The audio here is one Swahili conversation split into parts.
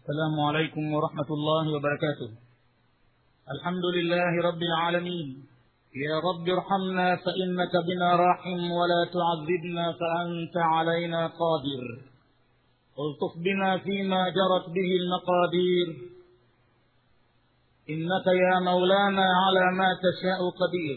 السلام عليكم ورحمة الله وبركاته الحمد لله رب العالمين يا رب ارحمنا فإنك بنا راحم ولا تعذبنا فأنت علينا قادر الطف بنا فيما جرت به المقادير إنك يا مولانا على ما تشاء قدير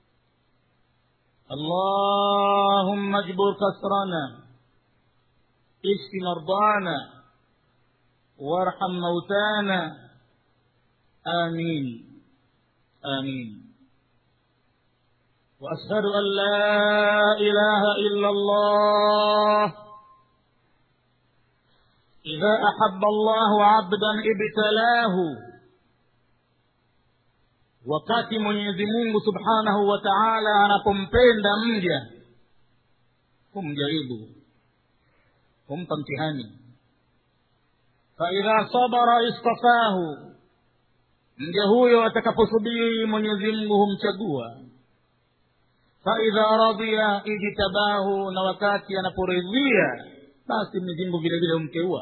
اللهم اجبر كسرنا اشف مرضانا وارحم موتانا آمين آمين وأشهد أن لا إله إلا الله إذا أحب الله عبدا ابتلاه wakati mwenyezi mungu subhanahu wa taala anapompenda mja humjaribu humpa mtihani faidha sabara istafahu mja huyo atakaposubiri mwenyezi mungu humchagua faidha radhiya ijtabahu na wakati anaporidhia basi mwenyezi mungu vile vile humteua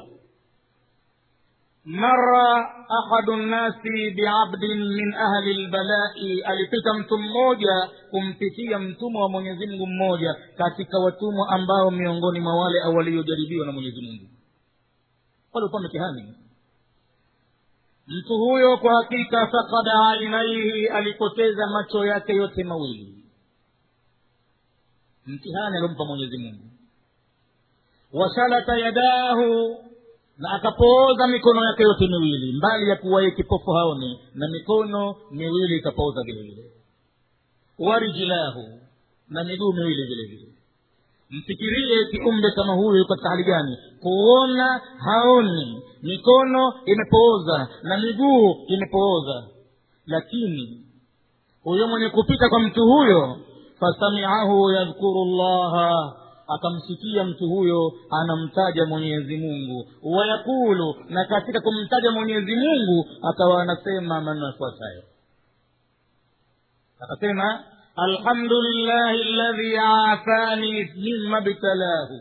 mara ahadu nnasi biabdin min ahli lbalai alipita mtu mmoja kumpitia mtumwa wa mwenyezi mungu mmoja katika watumwa ambao miongoni mwa wale waliojaribiwa na mwenyezi mungu walikuwa mitihani mtu huyo kwa hakika fakada ainaihi alipoteza macho yake yote mawili mtihani aliompa mwenyezi mungu washalata yadahu na akapooza mikono yake yote miwili mbali ya kuwa ye kipofu haoni na mikono miwili ikapooza vile vile warijlahu na miguu miwili vile vile mfikirie kiumbe kama huyu katika hali gani kuona haoni mikono imepooza na miguu imepooza lakini huyo mwenye kupita kwa mtu huyo fasamiahu yadhkuru llaha akamsikia mtu huyo anamtaja mwenyezi mungu wayakulu na katika kumtaja mwenyezi mungu akawa anasema maneno yafuatayo akasema alhamdulillahi ladhi afani mima btalahu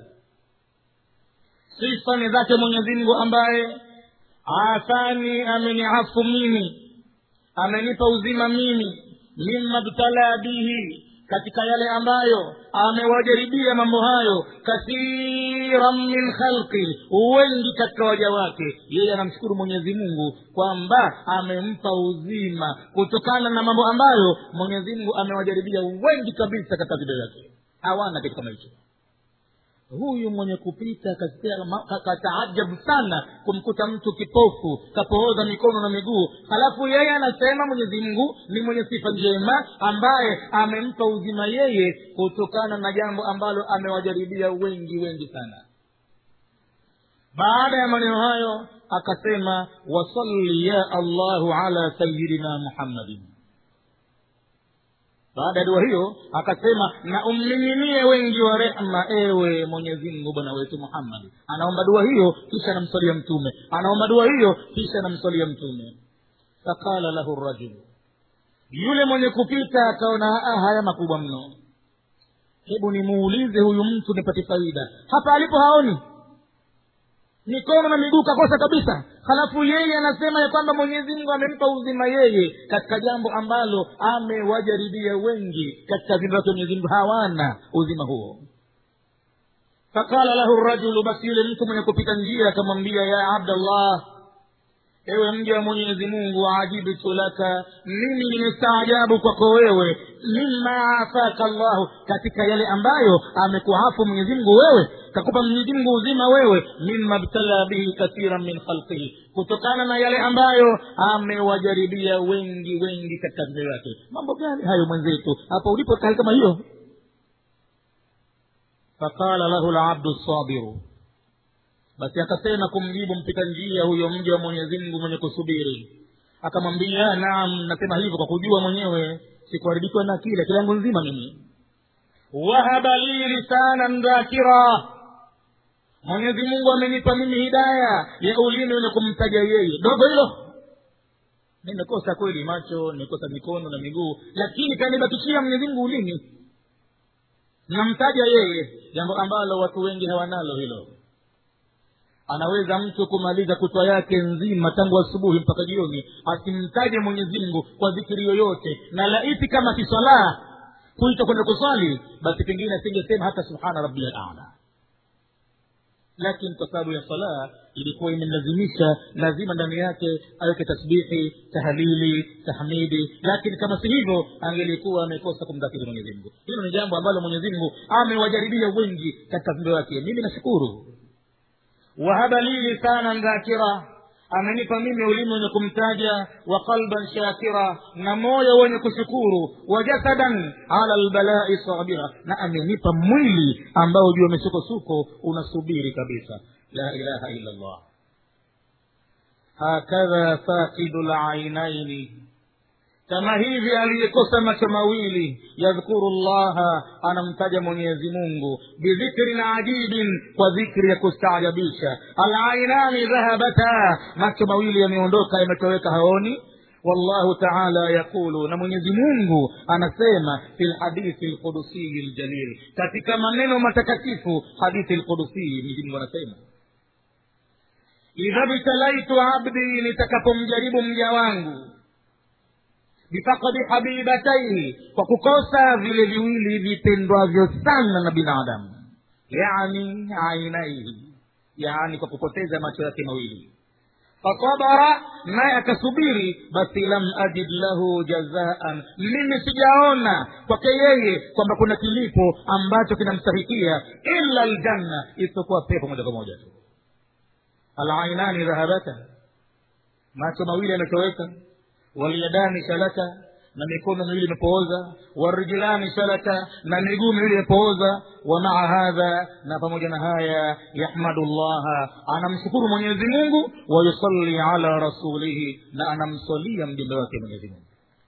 sifa ni zake mwenyezi mungu ambaye afani ameniafu mimi amenipa uzima mimi mima btala bihi katika yale ambayo amewajaribia mambo hayo kathiran min khalqi wengi katika waja wake yeye anamshukuru mwenyezi mungu kwamba amempa uzima kutokana na mambo ambayo mwenyezi mungu amewajaribia wengi kabisa katika vida yake hawana kitu kama hicho huyu mwenye kupita kataajabu sana kumkuta mtu kipofu kapooza mikono na miguu halafu yeye anasema mwenyezi mungu ni mwenye sifa njema ambaye amempa uzima yeye kutokana na jambo ambalo amewajaribia wengi wengi sana baada ya maneno hayo akasema wasalli ya allahu ala sayidina muhammadin baada ya dua hiyo akasema na ummiminie wengi wa rehma ewe mwenyezi mungu bwana wetu muhammadi anaomba dua hiyo kisha anamswalia mtume anaomba dua hiyo kisha anamswalia mtume faqala lahu rajulu yule mwenye kupita akaona haya makubwa mno hebu nimuulize huyu mtu nipate faida hapa alipo haoni mikono na miguu kakosa kabisa halafu yeye anasema ya kwamba mwenyezi mungu amempa uzima yeye katika jambo ambalo amewajaribia wengi katika viumbe wake mwenyezi mungu hawana uzima huo faqala lahu rajulu basi yule mtu mwenye kupita njia akamwambia ya abdallah ewe mja wa mwenyezi mungu ajibtu laka mimi nimestaajabu kwako wewe mima afaka llahu katika yale ambayo amekuhafu mwenyezi mungu wewe kakupa mwenyezi mungu uzima wewe mima btala bihi kathiran min khalqihi kutokana na yale ambayo amewajaribia wengi wengi katika vizazi yake mambo gani hayo mwenzetu hapa ulipo hali kama hiyo faqala lahu labdu sabiru basi akasema kumjibu mpita njia huyo mja wa mwenyezi mungu mwenye kusubiri akamwambia naam nasema hivyo kwa kujua mwenyewe sikuharibikiwa na akili akili yangu nzima mimi wahaba li lisanan dhakira mwenyezi mungu amenipa mimi hidaya ya ulimi wenye kumtaja yeye dogo hilo nimekosa kweli macho nimekosa mikono na miguu lakini kanibakishia mwenyezi mungu ulimi namtaja yeye jambo ambalo watu wengi hawanalo hilo anaweza mtu kumaliza kutwa yake nzima tangu asubuhi mpaka jioni asimtaje mwenyezi mungu kwa dhikiri yoyote na laiti kama si swala kuita kwenda kuswali basi pengine asingesema hata subhana rabbiya lala lakini kwa sababu ya sala ilikuwa imemlazimisha lazima ndani yake aweke tasbihi tahlili tahmidi lakini kama si hivyo angelikuwa amekosa kumdhakiri mwenyezi mungu hilo ni jambo ambalo mwenyezi mungu amewajaribia wengi katika viumbe wake mimi nashukuru wahaba li lisanan dhakira amenipa mimi ulimi wenye kumtaja wa qalban shakira na moyo wenye kushukuru wa jasadan ala lbalai sabira na amenipa mwili ambao juu misukosuko unasubiri kabisa la ilaha illa llah hakadha faqidu lainaini kama hivi aliyekosa macho mawili yadhkuru llaha anamtaja mwenyezi mungu bidhikrin ajibin kwa dhikri ya kustaajabisha alainani dhahabata macho mawili yameondoka yametoweka haoni wallahu taala yaqulu na mwenyezi mungu anasema fi lhadithi lqudusiyi ljalil katika maneno matakatifu hadithi lqudusiyi mwenyezi anasema idha btalaitu abdi nitakapomjaribu mja wangu bifakadi habibataihi kwa kukosa vile viwili vipendwavyo sana na binadamu yani ainaihi yani kwa kupoteza macho yake mawili fasabara naye akasubiri basi lam ajid lahu jazaan mimi sijaona kwake yeye kwamba kuna kilipo ambacho kinamstahikia illa ljanna isipokuwa pepo moja kwa moja tu alainani dhahabata macho mawili yametoweka walyadani shalata na mikono miwili imepooza warijlani shalata na miguu miwili imepooza wa maa hadha na pamoja na haya yahmadu llaha anamshukuru mwenyezi mungu wayusalli ala rasulihi na anamswalia mjumbe wake mwenyezi mungu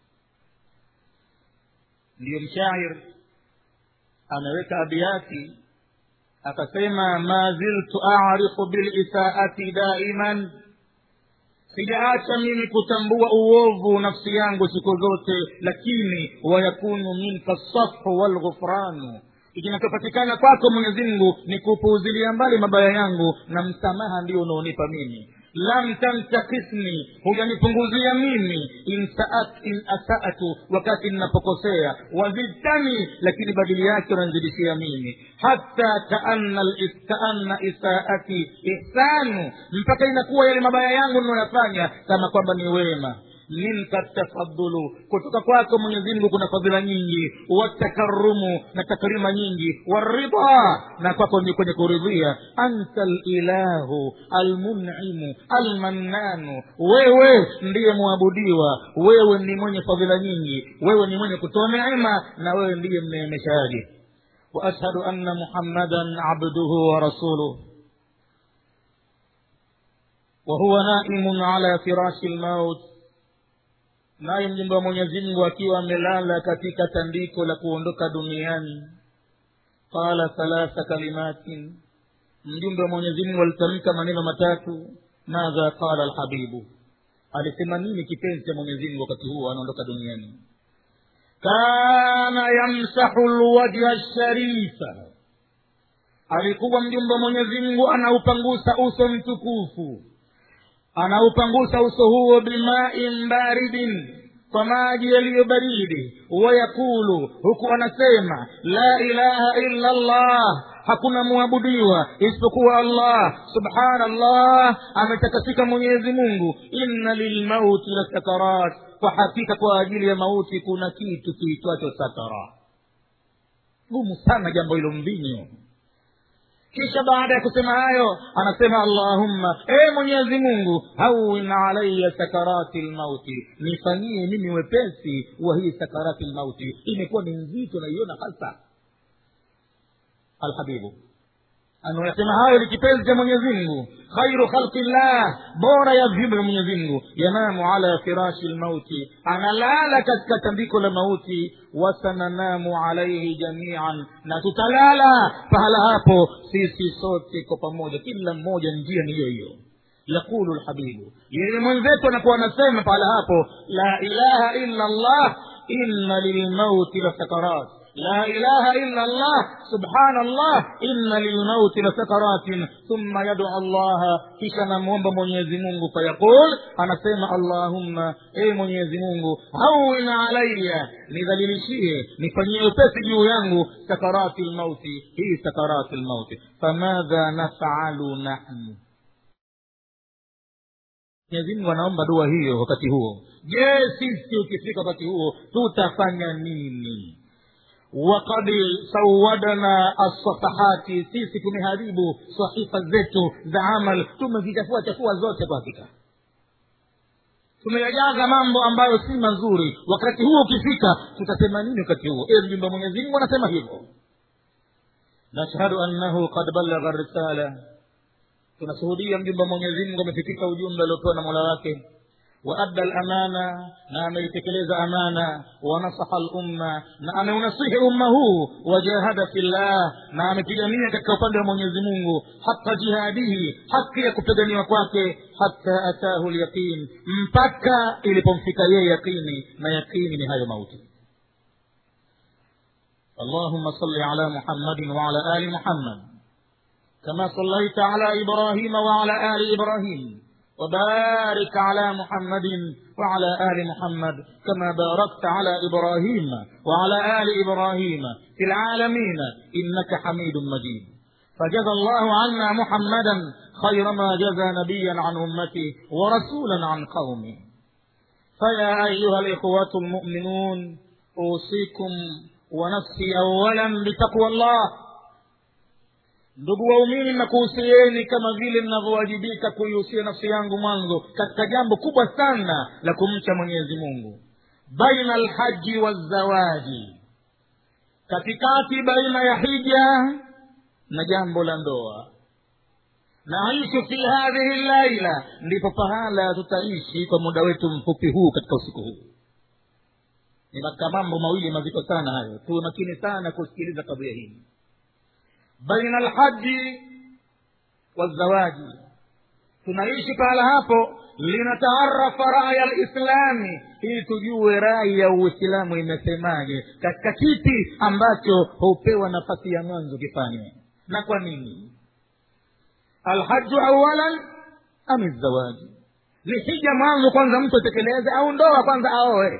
ndiyo mshair ameweka abiati akasema ma ziltu arifu bilisaati daiman sijaacha mimi kutambua uovu nafsi yangu siku zote lakini wayakunu minka safhu walghufranu kinachopatikana kwako mwenyezi mungu ni kupuuzilia mbali mabaya yangu na msamaha ndio unaonipa mimi lam tantakisni hujanipunguzia mimi in, saat, in asatu wakati ninapokosea wazidtani lakini badili yake unanzidishia mimi hata kaanna, kaanna isaati ihsanu mpaka inakuwa yale mabaya yangu ninayoyafanya kama kwamba ni wema minka tafadulu kutoka kwako mwenyezi mungu kuna fadhila nyingi watakarumu na takrima nyingi waridha na kwako ni kwenye kuridhia anta lilahu almunimu almannanu wewe ndiye mwabudiwa wewe ni mwenye fadhila nyingi wewe ni mwenye kutoa neema na wewe ndiye mneemeshaji واشهد ان محمدا عبده ورسوله وهو نائم على فراش الموت naye mjumbe wa mwenyezi mungu akiwa amelala katika tandiko la kuondoka duniani qala thalatha kalimatin mjumbe wa mwenyezi mungu alitamka maneno matatu madha qala alhabibu alisema nini kipenzi cha mwenyezi mungu wakati huo anaondoka duniani kana yamsahu lwajha lsharifa alikuwa mjumbe wa mwenyezi mungu anaupangusa uso mtukufu anaupangusa uso huo bimain baridin kwa maji yaliyo baridi wayakulu huku anasema la ilaha illa llah hakuna mwabudiwa isipokuwa allah subhanallah ametakasika mwenyezi mungu inna lilmauti la sakarat kwa hakika kwa ajili ya mauti kuna kitu kiitwacho sakara gumu sana jambo hilo mbinyo kisha baada ya kusema hayo anasema allahumma e mwenyezi mungu hawin alaya sakarati lmauti nifanyie mimi wepesi wa hii sakarati lmauti imekuwa ni nzito naiona hasa alhabibu anayasema hayo ni kipenzi cha mwenyezi mungu khairu khalqi llah bora ya viumbe vya mwenyezi mungu yanamu ala firashi lmauti analala katika tandiko la mauti wasananamu alaihi jamian na tutalala pahala hapo sisi sote kwa pamoja kila mmoja njia ni hiyo hiyo yaqulu lhabibu yeye mwenzetu anakuwa anasema pahala hapo la ilaha illa llah inna lilmauti la sakarat لا إله إلا الله سبحان الله إن للموت لسكرات ثم يدعو الله كشنا مومب mwenyezi mungu fayaqul anasema allahumma e mwenyezi mungu hawin alaya nidhalilishie nifanyie upesi juu yangu sakarati lmauti hii sakarati lmauti famadha nafalu nahnu mwenyezi mungu anaomba dua hiyo wakati huo je sisi ukifika wakati huo tutafanya nini wakad sawadana assafahati sisi tumeharibu sahifa zetu za amal tumezichafua chafua zote kwa hakika tumeyajaza mambo ambayo si mazuri wakati huo ukifika tutasema nini wakati huo e mjumbe mwenyezi mungu anasema hivyo nashhadu annahu kad balagha risala tunashuhudia mjumbe wa mwenyezi mungu amefikika ujumbe aliopewa na mola wake waadda lamana na ameitekeleza amana wanasaha lumma na ameunasihi umma huu wajahada fillah na amepigania katika upande wa mwenyezi mungu haka jihadihi haki ya kupiganiwa kwake hata atahu lyaqin mpaka ilipomfika yeye yaqini na yaqini ni hayo mauti اللهم صل على محمد وعلى ال محمد كما صليت على ابراهيم وعلى ال ابراهيم وبارك على محمد وعلى ال محمد كما باركت على ابراهيم وعلى ال ابراهيم في العالمين انك حميد مجيد فجزى الله عنا محمدا خير ما جزى نبيا عن امته ورسولا عن قومه فيا ايها الاخوه المؤمنون اوصيكم ونفسي اولا بتقوى الله ndugu waumini nakuhusieni kama vile mnavyowajibika kuihusia nafsi yangu mwanzo katika jambo kubwa sana la kumcha mwenyezi mungu baina alhaji wazawaji katikati baina ya hija na jambo la ndoa naishu fi hadhihi llaila ndipo pahala tutaishi kwa muda wetu mfupi huu katika usiku huu ni katika mambo mawili mazito sana hayo tuwe makini sana kusikiliza kadhia hii baina alhaji wazawaji tunaishi pahala hapo linataarafa raya lislami ili tujue rai ya uislamu imesemaje katika kipi ambacho hupewa nafasi ya mwanzo kifanywe na kwa nini alhaju awalan am zawaji ni hija mwanzo kwanza mtu atekeleze au ndoa kwanza aoe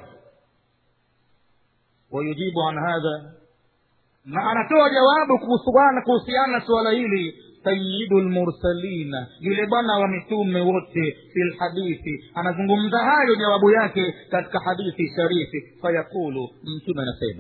wayujibu an hadha na anatoa jawabu kuhusiana kuhusiana na suala hili sayidu lmursalina yule bwana wa mitume wote fi lhadithi anazungumza hayo jawabu yake katika hadithi sharifi fayaqulu mtume anasema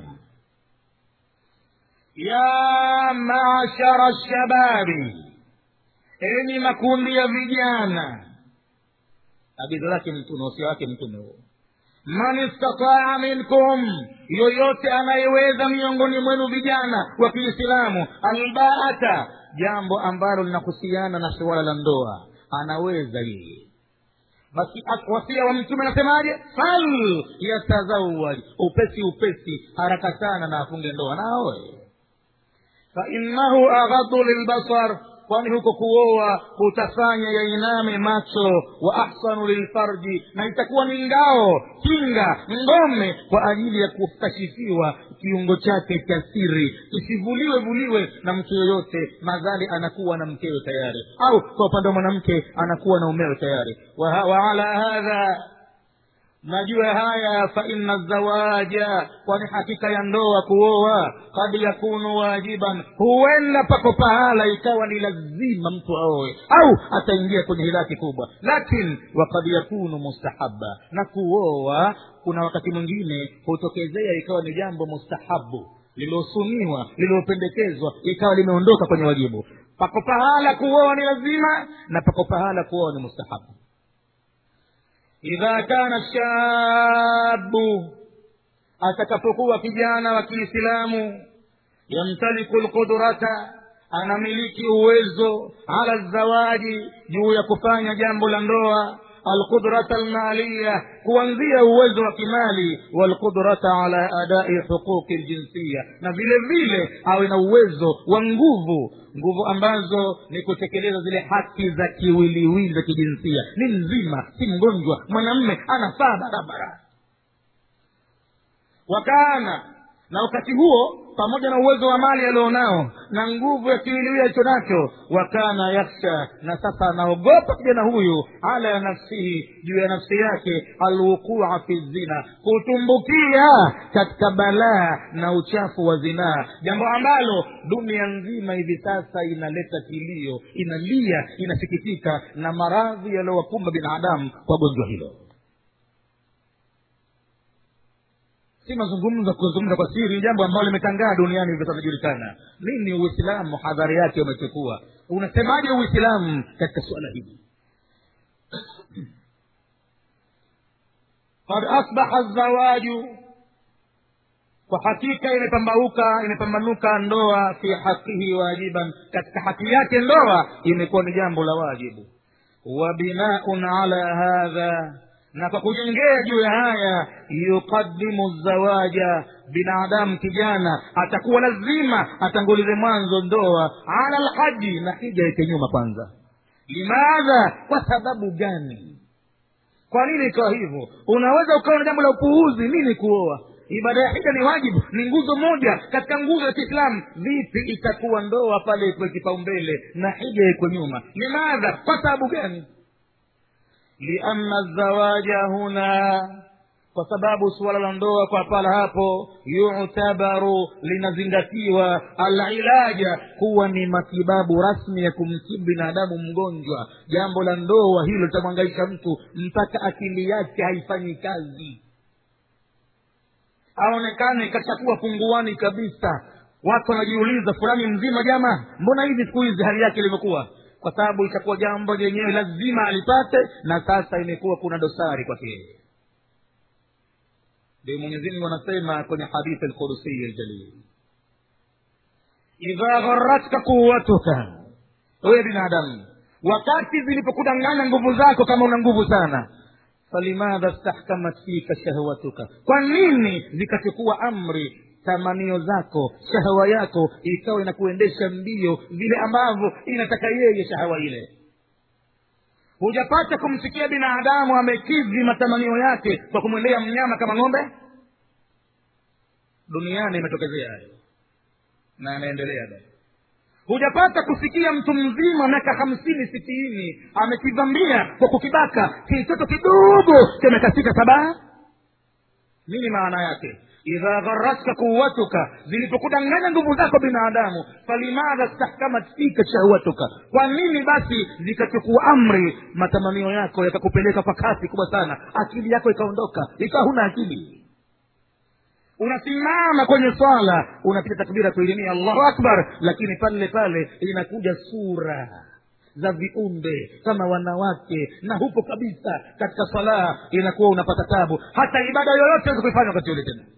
ya mashara shababi enyi makundi ya vijana agizo lake mtume wasia wake mtume huo man istataa minkum yoyote anayeweza miongoni mwenu vijana wa kiislamu albaata jambo ambalo linahusiana na suala la ndoa anaweza yeye basi wasia wa mtume anasemaje fal yatazawaj upesi upesi haraka sana na afunge ndoa naoe fainnahu aghadhu lilbasar kwani huko kuoa kutafanya yainame macho wa ahsanu lilfarji na itakuwa ni ngao kinga ngome kwa ajili ya kukashifiwa kiungo chake cha siri isivuliwe vuliwe na mtu yoyote madhali anakuwa na mkewe tayari au kwa upande wa mwanamke anakuwa na umewe tayari wa, wa ala hadha najua haya fa inna zawaja kwani hakika ya ndoa kuoa kad yakunu wajiban huenda pako pahala ikawa ni lazima mtu aoe au ataingia kwenye hilaki kubwa lakin wakad yakunu mustahaba na kuoa kuna wakati mwingine hutokezea ikawa ni jambo mustahabu lililosuniwa lililopendekezwa ikawa limeondoka kwenye wajibu pako pahala kuoa ni lazima na pako pahala kuoa ni mustahabu idha kana shabu atakapokuwa kijana wa kiislamu yamtaliku lqudrata anamiliki uwezo ala zawaji juu ya kufanya jambo la ndoa alqudrata almaliya kuanzia uwezo wa kimali walqudrata ala adai huquqi ljinsiya na vile vile awe na uwezo wa nguvu nguvu ambazo ni kutekeleza zile haki za kiwiliwili za kijinsia ni mzima si mgonjwa mwanamme anafaa barabara wakana na wakati huo pamoja na uwezo wa mali alionao na nguvu ya kiwiliwili alicho nacho wakana yakhsha na sasa anaogopa kijana huyu ala nafsihi juu ya nafsi yake alwuqua fi zina kutumbukia katika balaa na uchafu wa zinaa jambo ambalo dunia nzima hivi sasa inaleta kilio inalia inasikitika na maradhi yaliyowakumba binadamu kwa gonjwa hilo si mazungumzo kuzungumza kwa siri ni jambo ambalo limetangaa duniani hivi sasa julikana nini uislamu hadhari yake umechukua unasemaje uislamu katika suala hili qad asbaha zawaju kwa hakika imepambauka imepambanuka ndoa fi haqihi wajiban katika haki yake ndoa imekuwa ni jambo la wajibu wa binaun ala hadha na kwa kujengea juu ya haya yuqadimu zawaja binadamu kijana atakuwa lazima atangulize mwanzo ndoa ala lhaji na hija ike nyuma kwanza limadha kwa sababu gani kwa nini ikawa hivyo unaweza ukawa na jambo la upuuzi nini kuoa ibada ya hija ni wajibu ni nguzo moja katika nguzo ya kiislamu vipi itakuwa ndoa pale ikwe kipaumbele na hija ikwe nyuma limadha kwa sababu gani lianna zawaja huna kwa sababu suala la ndoa kwa pala hapo yutabaru linazingatiwa alilaja kuwa ni matibabu rasmi ya kumtibu binadamu mgonjwa jambo la ndoa hilo litamwangaisha mtu mpaka akili yake haifanyi kazi aonekane kashakuwa punguani kabisa watu wanajiuliza fulani mzima jama mbona hivi siku hizi hali yake ilivyokuwa kwa sababu itakuwa jambo lenyewe lazima alipate na sasa imekuwa kuna dosari kwake yeye ndio mwenyezimungu anasema kwenye hadithi alqudusiyi aljalil idha gharatka quwatuka wewe binadamu wakati zilipokudanganya nguvu zako kama una nguvu sana falimadha stahkamat fika shahwatuka kwa nini zikachukua amri tamanio zako shahawa yako ikawa inakuendesha mbio vile ambavyo inataka yeye shahawa ile hujapata kumsikia binadamu amekidhi matamanio yake kwa kumwendea mnyama kama ng'ombe duniani imetokezea hayo na yanaendelea bado hujapata kusikia mtu mzima miaka hamsini sitini amekivamia kwa kukibaka kitoto kidogo cha miaka sita saba nini maana yake idha gharatka quwatuka zilipokudanganya nguvu zako binadamu falimadha stahkamat fika shahwatuka kwa nini basi zikachukua amri matamanio yako yakakupeleka kwa kasi kubwa sana akili yako ikaondoka ikawa huna akili unasimama kwenye swala unapiga takbira kuilimia allahu akbar lakini pale pale inakuja sura za viumbe kama wanawake na hupo kabisa katika swala inakuwa unapata tabu hata ibada yoyote weza kuifanya wakati ule tena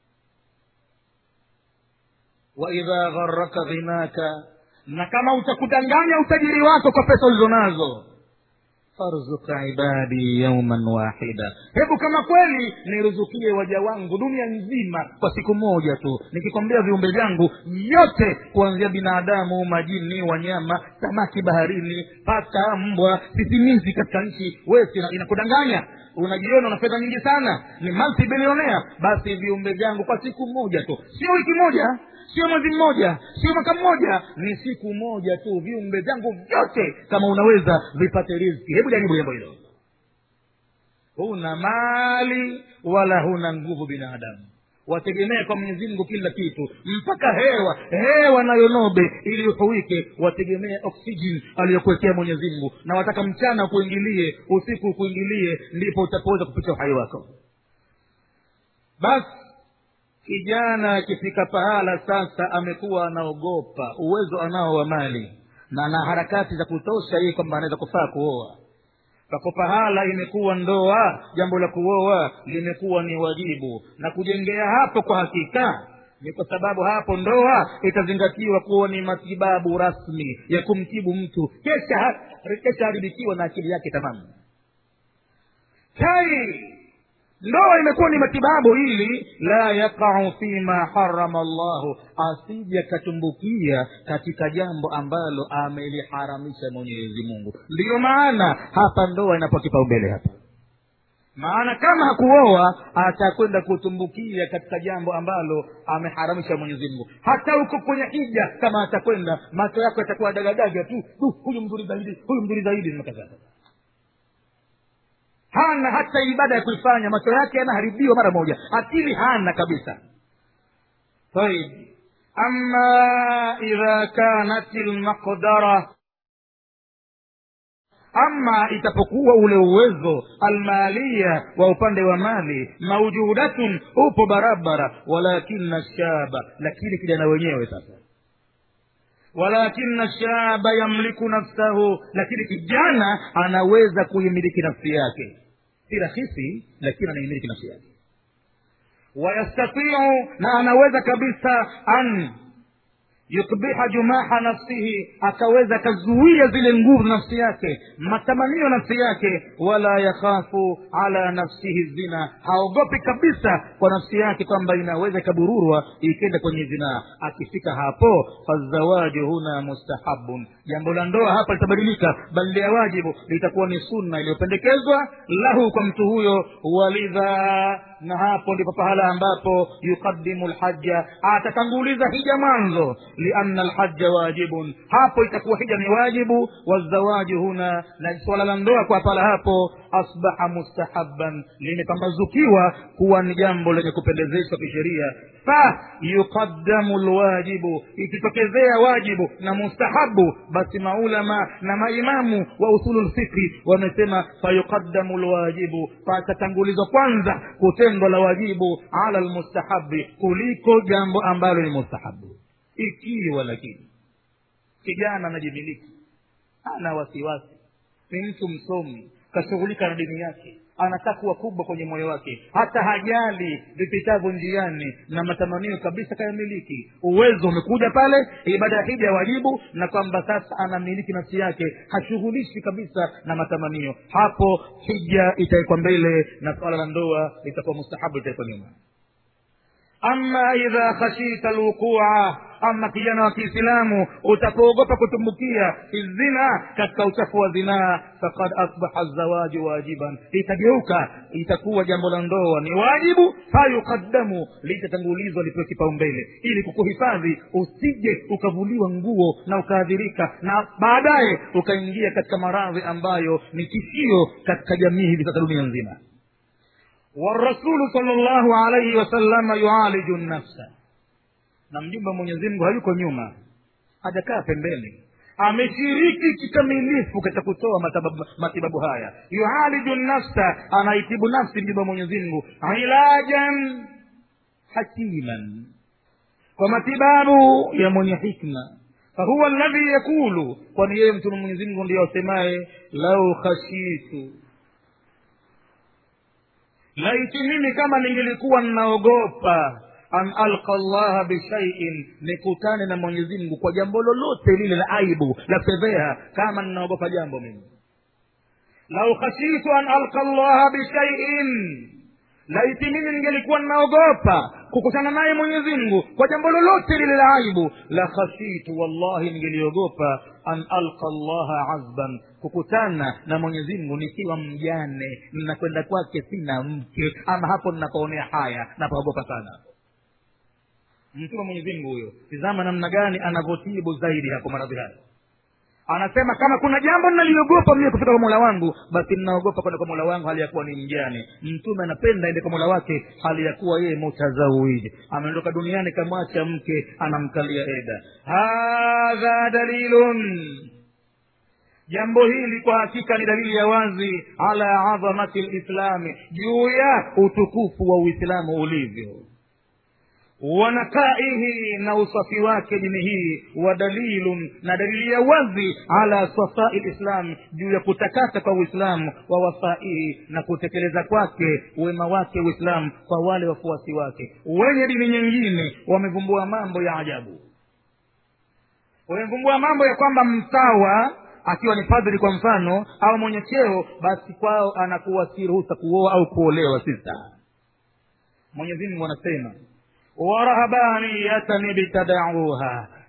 waidha gharaka ghinaka na kama utakudanganya utajiri wako kwa pesa ulizonazo farzuka ibadi yauman wahida hebu kama kweli niruzukie waja wangu dunia nzima kwa siku moja tu nikikwambia viumbe vyangu vyote kuanzia binadamu majini wanyama samaki baharini paka mbwa sisimizi katika nchi wesi inakudanganya unajiona una fedha nyingi sana ni multibilionea basi viumbe vyangu kwa siku moja tu sio wiki moja sio mwezi mmoja sio mwaka mmoja ni siku moja tu viumbe vyangu vyote kama unaweza vipate riziki hebu jaribu jambo hilo huna mali wala huna nguvu binadamu wategemee kwa mwenyezi mungu kila kitu mpaka hewa hewa nayo nobe ili uhuike wategemee oksijeni aliyokuwekea mwenyezi mungu na wataka mchana ukuingilie usiku ukuingilie ndipo utapoweza kupitia uhai wako basi kijana akifika pahala sasa amekuwa anaogopa uwezo anao wa mali na ana harakati za kutosha yeye kwamba anaweza kufaa kuoa pako pahala imekuwa ndoa jambo la kuoa limekuwa ni wajibu na kujengea hapo kwa hakika ni kwa sababu hapo ndoa itazingatiwa kuwa ni matibabu rasmi ya kumtibu mtu kesha kesha haribikiwa na akili yake tamamu kai ndoa imekuwa ni matibabu ili la yaqau fima harama llahu asije akatumbukia katika jambo ambalo ameliharamisha mwenyezi mungu ndiyo maana hapa ndoa inapewa kipaumbele hapa maana kama hakuoa atakwenda kutumbukia katika jambo ambalo ameharamisha mwenyezi mungu hata huko kwenye hija kama atakwenda macho yako yatakuwa dagadaga tu tu huyu mzuri zaidi huyu mzuri zaidi nakadhaa hana hata ibada ya kuifanya macho yake yanaharibiwa mara moja akili hana kabisa طيب أما إذا كانت المقدرة ama itapokuwa ule uwezo almalia wa upande wa mali maujudatun upo barabara walakina shaba lakini kijana wenyewe sasa walakina shaba yamliku nafsahu lakini kijana anaweza kuimiliki nafsi yake si rahisi lakini anaimiliki nafsi yake wayastatiu na anaweza kabisa an yukbiha jumaha nafsihi akaweza akazuia zile nguvu nafsi yake matamanio nafsi yake wala yakhafu ala nafsihi zina haogopi kabisa kwa nafsi yake kwamba inaweza ikabururwa ikenda kwenye zinaa akifika hapo fazawaju huna mustahabun jambo la ndoa hapa litabadilika bali ya wajibu litakuwa ni sunna iliyopendekezwa lahu kwa mtu huyo walidha na hapo ndipo pahala ambapo yuqadimu lhaja atatanguliza hija mwanzo lianna lhaja wajibun hapo itakuwa hija ni wajibu wazawaju huna na swala la ndoa kwa pala hapo asbaha mustahaban limepambazukiwa kuwa ni jambo lenye kupendezeshwa kisheria fa yuqaddamu lwajibu ikitokezea wajibu na mustahabu basi maulama na maimamu wa usulu lfikri wamesema fayuqaddamu lwajibu patatangulizwa kwanza kutendwa la wajibu ala lmustahabi kuliko jambo ambalo ni mustahabu ikiwa lakini kijana anajimiliki ana wasiwasi ni mtu msomi kashughulika na dini yake anataka kuwa kubwa kwenye moyo wake hata hajali vipitavyo njiani na matamanio kabisa kayamiliki uwezo umekuja pale ibada ya hija ya wajibu na kwamba sasa anamiliki nafsi yake hashughulishi kabisa na matamanio hapo hija itawekwa mbele na swala la ndoa litakuwa mustahabu itawekwa nyuma ama idha khashita lwuqua ama kijana wa kiislamu utapoogopa kutumbukia zina katika uchafu wa zinaa fakad asbaha zawaju wajiban itageuka itakuwa jambo la ndoa ni wajibu fayukaddamu litatangulizwa lipewe kipaumbele ili kukuhifadhi usije ukavuliwa nguo na ukaadhirika na baadaye ukaingia katika maradhi ambayo ni tishio katika jamii hivi sasa dunia nzima warasulu sal llahu alaihi wasalama yualiju nafsa na mjumbe wa mwenyezi mungu hayuko nyuma hajakaa pembeni ameshiriki kikamilifu katika kutoa matababu, matibabu haya yualiju nafsa anaitibu nafsi mjumbe wa mwenyezi mungu ilajan hakiman kwa matibabu ya mwenye hikma fahuwa alladhi yakulu kwani yeye mtume mwenyezi mungu ndiyo asemaye lau khashitu laiti mimi kama ningelikuwa ninaogopa an alqa llaha bishaiin nikutane na mwenyezi mungu kwa jambo lolote lile la aibu la fedheha kama ninaogopa jambo mimi lau khashitu an alqa llaha bishaiin laiti mimi ningelikuwa ninaogopa kukutana naye mwenyezi mungu kwa jambo lolote lile la aibu la khashitu wallahi ningeliogopa an alqa llaha azban kukutana na mwenyezi mungu nikiwa mjane ninakwenda kwake sina mke ama hapo ninapoonea haya napaogopa sana mtume mwenyezi mungu huyo tizama namna gani anavyotibu zaidi hapo maradhi haya anasema kama kuna jambo naliogopa mie kufika kwa mola wangu basi ninaogopa kwenda kwa mola wangu hali ya kuwa ni mjane mtume anapenda ende kwa mola wake hali ya kuwa yeye mutazawiji ameondoka duniani kamwacha mke anamkalia eda hadha dalilun jambo hili kwa hakika ni dalili ya wazi ala adhamati lislami juu ya utukufu wa uislamu ulivyo wanakaihi na usafi wake dini hii wa dalilun na dalili ya wazi ala safai lislam juu ya kutakasa kwa uislamu wa wafaihi na kutekeleza kwake wema wake uislamu kwa wale wafuasi wake wenye dini nyingine wamevumbua mambo ya ajabu wamevumbua mambo ya kwamba mtawa akiwa ni padri kwa mfano au mwenye cheo basi kwao anakuwa si ruhusa kuoa au kuolewa sisa mwenyezi mungu anasema warahabaniyatan ibtadauha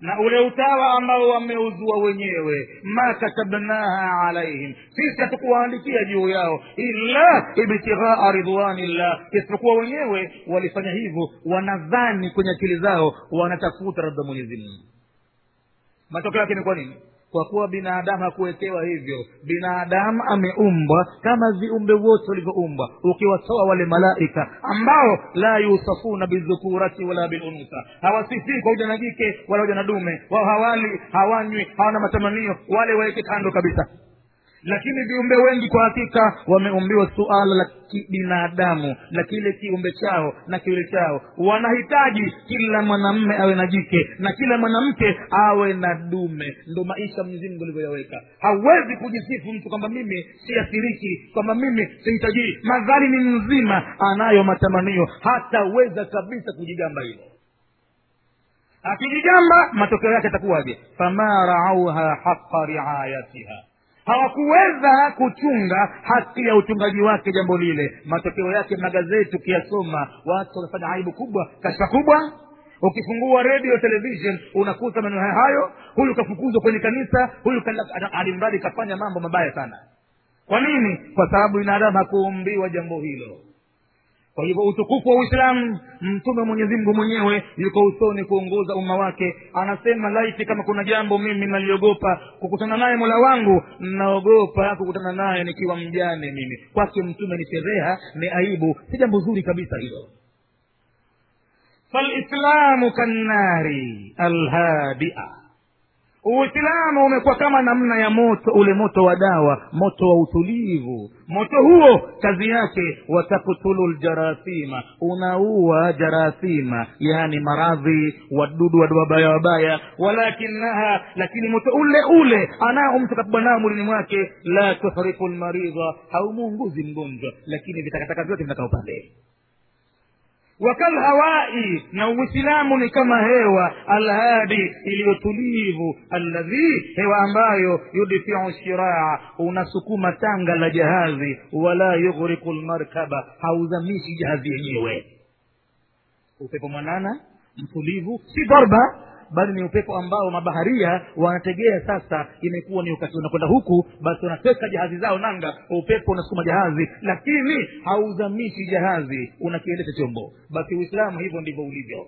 na ule utawa ambao wameuzua wenyewe ma katabnaha alaihim sisi hatukuwaandikia juu yao illa ibtighaa ridwanillah isipokuwa wenyewe walifanya hivyo wanadhani kwenye akili zao wanatafuta radha mwenyezi mungu matokeo yake ni kwa nini kwa kuwa binadamu hakuwekewa hivyo binadamu ameumbwa kama viumbe wote walivyoumbwa ukiwatoa wale malaika ambao la yusafuna bidhukurati wala bilunsa hawasifii kwa uja na jike wala uja na dume wao hawali hawanywi hawana matamanio wale waweke kando kabisa lakini viumbe wengi kwa hakika wameumbiwa suala la kibinadamu la kile kiumbe chao na kiwili chao wanahitaji kila mwanamme awe na jike na kila mwanamke awe na dume ndo maisha mwenyezimngu alivyoyaweka hawezi kujisifu mtu kwamba mimi siathiriki kwamba mimi sihitajii madhali ni mzima anayo matamanio hataweza kabisa kujigamba hilo akijigamba matokeo yake atakuwaje fama raauha haqa riayatiha hawakuweza kuchunga haki ya uchungaji wake jambo lile matokeo yake magazeti ukiyasoma watu wamefanya aibu kubwa kashfa kubwa ukifungua radio television unakuta maneno haya hayo huyu kafukuzwa kwenye kanisa huyu alimradi kafanya mambo mabaya sana kwa nini kwa sababu binadamu hakuumbiwa jambo hilo kwa hivyo utukufu wa uislamu mtume mwenyezi mungu mwenyewe yuko usoni kuongoza umma wake anasema laiti kama kuna jambo mimi naliogopa kukutana naye mola wangu naogopa kukutana naye nikiwa mjane mimi kwake mtume ni fedheha ni aibu si jambo zuri kabisa hilo falislamu kannari alhadia uislamu umekuwa kama namna ya moto ule moto wa dawa moto wa utulivu moto huo kazi yake wataktulu ljarathima unaua jarathima yaani maradhi wadudu wadudu wabaya wabaya walakinaha lakini moto ule ule anao mtu kapigwa nao mwilini mwake la tuhriku lmaridha haumuunguzi mgonjwa lakini vitakataka vyote vinakaa upande wakalhawai na uislamu ni kama hewa alhadi iliyotulivu alladhi hewa ambayo yudfiu shiraa unasukuma tanga la jahazi wala yughriku lmarkaba hauzamishi jahazi yenyewe upepo mwanana mtulivu si dharba bali ni upepo ambao mabaharia wanategea sasa imekuwa ni wakati unakwenda huku basi wanateka jahazi zao nanga upepo unasukuma jahazi lakini hauzamishi jahazi unakiendesha chombo basi uislamu hivyo ndivyo ulivyo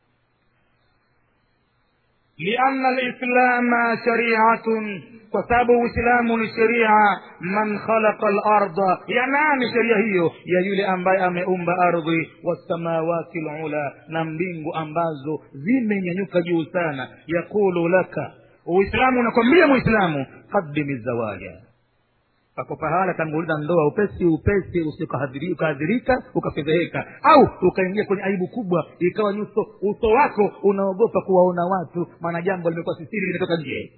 lianna lislama shariatun kwa sababu uislamu ni sheria man khalaqa larda ya nani sheria hiyo ya yule ambaye ameumba ardhi wasamawati lula na mbingu ambazo zimenyanyuka juu sana yaqulu laka uislamu unakwambia muislamu qadimi zawaja pako pahala tanguliza ndoa upesi upesi usikahadhirika ukafedheheka au ukaingia kwenye aibu kubwa ikawa nyuso uso wako unaogopa kuwaona watu maana jambo limekuwa sisiri limetoka nje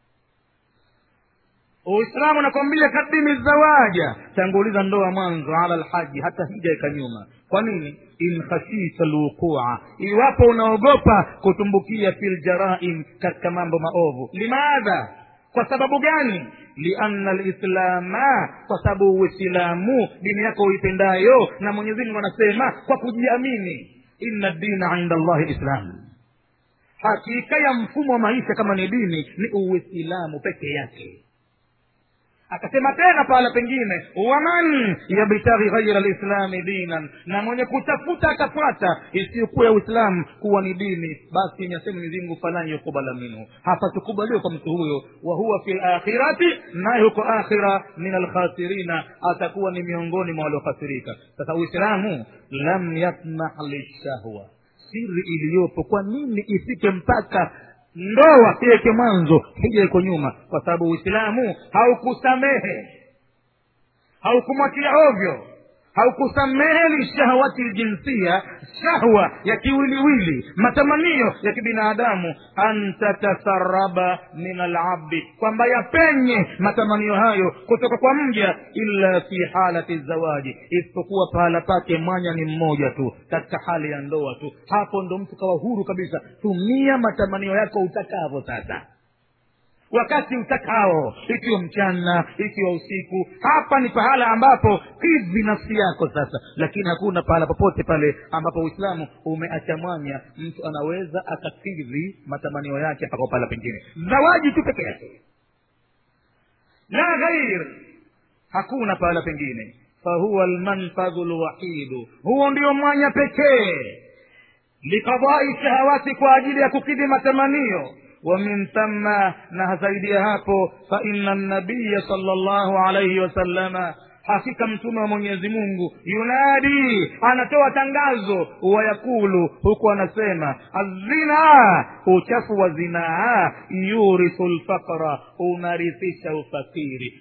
uislamu unakwambia kadimi zawaja tanguliza ndoa mwanzo ala lhaji hata hija ikanyuma kwa nini in khashita lwuqua iwapo unaogopa kutumbukia fi ljaraim katika mambo maovu limadha kwa sababu gani lianna lislama kwa sababu uislamu dini yako uipendayo na mwenyezi mungu anasema kwa kujiamini inna dina inda allahi lislam hakika ya mfumo wa maisha kama ni dini ni uislamu peke yake akasema tena pahala pengine waman yabtaghi ghaira lislami dinan na mwenye kutafuta akafuata isiyokuwa ya uislamu kuwa ni dini basi inasema mwenyezimngu falan yukubala minhu hapatukubaliwa kwa mtu huyo wa huwa fi lakhirati naye huko akhira min alkhasirina atakuwa ni miongoni mwa waliokhasirika sasa uislamu lam yasmah lishahwa siri iliyopo kwa nini ifike mpaka ndoa iweke mwanzo hija iko nyuma kwa sababu uislamu haukusamehe haukumwachilia ovyo haukusamehe lishahwati ljinsia shahwa ya kiwiliwili matamanio ya kibinadamu an tatasaraba min alabdi kwamba yapenye matamanio hayo kutoka kwa mja illa fi halati zawaji isipokuwa pahala pake mwanya ni mmoja tu katika hali ya ndoa tu hapo ndo mtu kawa huru kabisa tumia matamanio yako utakavyo sasa wakati utakao ikiwa mchana ikiwa usiku hapa ni pahala ambapo kidhi nafsi yako sasa lakini hakuna pahala popote pale ambapo uislamu umeacha mwanya mtu anaweza akakidhi matamanio yake mpaka pahala pengine zawaji tu peke yake la ghair hakuna pahala pengine fahuwa lmanfadhu lwahidu huo ndio mwanya pekee likadai shahawati kwa ajili ya kukidhi matamanio ومن ثم نهزيدي hapo فإن النبي صلى الله عليه وسلم hakika mtume wa mwenyezi mungu yunadi anatoa tangazo wayakulu huku anasema azina uchafu wa zinaa yurithu lfaqra unarithisha ufakiri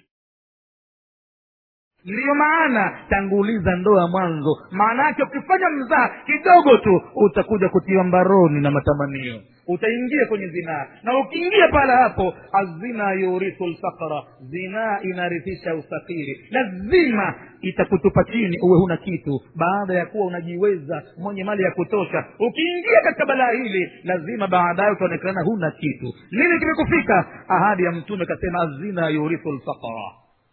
ndiyo maana tanguliza ndoa mwanzo maana yake ukifanya mzaa kidogo tu utakuja kutiwa mbaroni na matamanio utaingia kwenye zinaa na ukiingia pala hapo azina yurithu lfaqra zinaa inarithisha ufakiri lazima itakutupa chini uwe huna kitu baada ya kuwa unajiweza mwenye mali ya kutosha ukiingia katika balaa hili lazima baadaye utaonekana huna kitu nini kimekufika ahadi ya mtume kasema azina yurithu lfaqra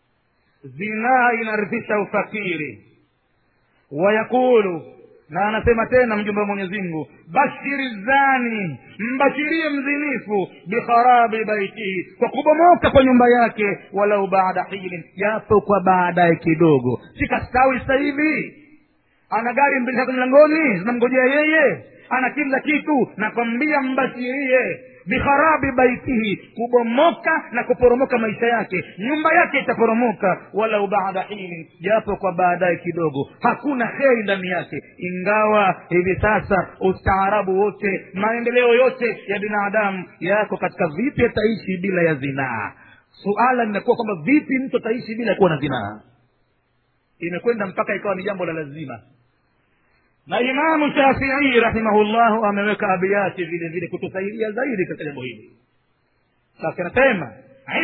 zinaa inarithisha ufakiri wayaqulu na anasema tena mjumbe wa mwenyezi mungu bashiri zani mbashirie mzinifu bikharabi baitihi kwa kubomoka kwa nyumba yake walau baada hilin japo kwa baadaye kidogo sikastawi sasa hivi ana gari mbili tatu mlangoni zinamngojea yeye ana kila kitu nakwambia mbashirie bikharabi baitihi kubomoka na kuporomoka maisha yake nyumba yake itaporomoka walau baada hini japo kwa baadaye kidogo hakuna kheri ndani yake ingawa hivi sasa ustaarabu wote maendeleo yote ya binadamu yako katika vipi ataishi bila ya zinaa suala linakuwa kwamba vipi mtu ataishi bila kuwa na zinaa imekwenda mpaka ikawa ni jambo la lazima na imamu shafii rahimahullahu ameweka abiyati vile vile kutusaidia zaidi katika jambo hili sasa anasema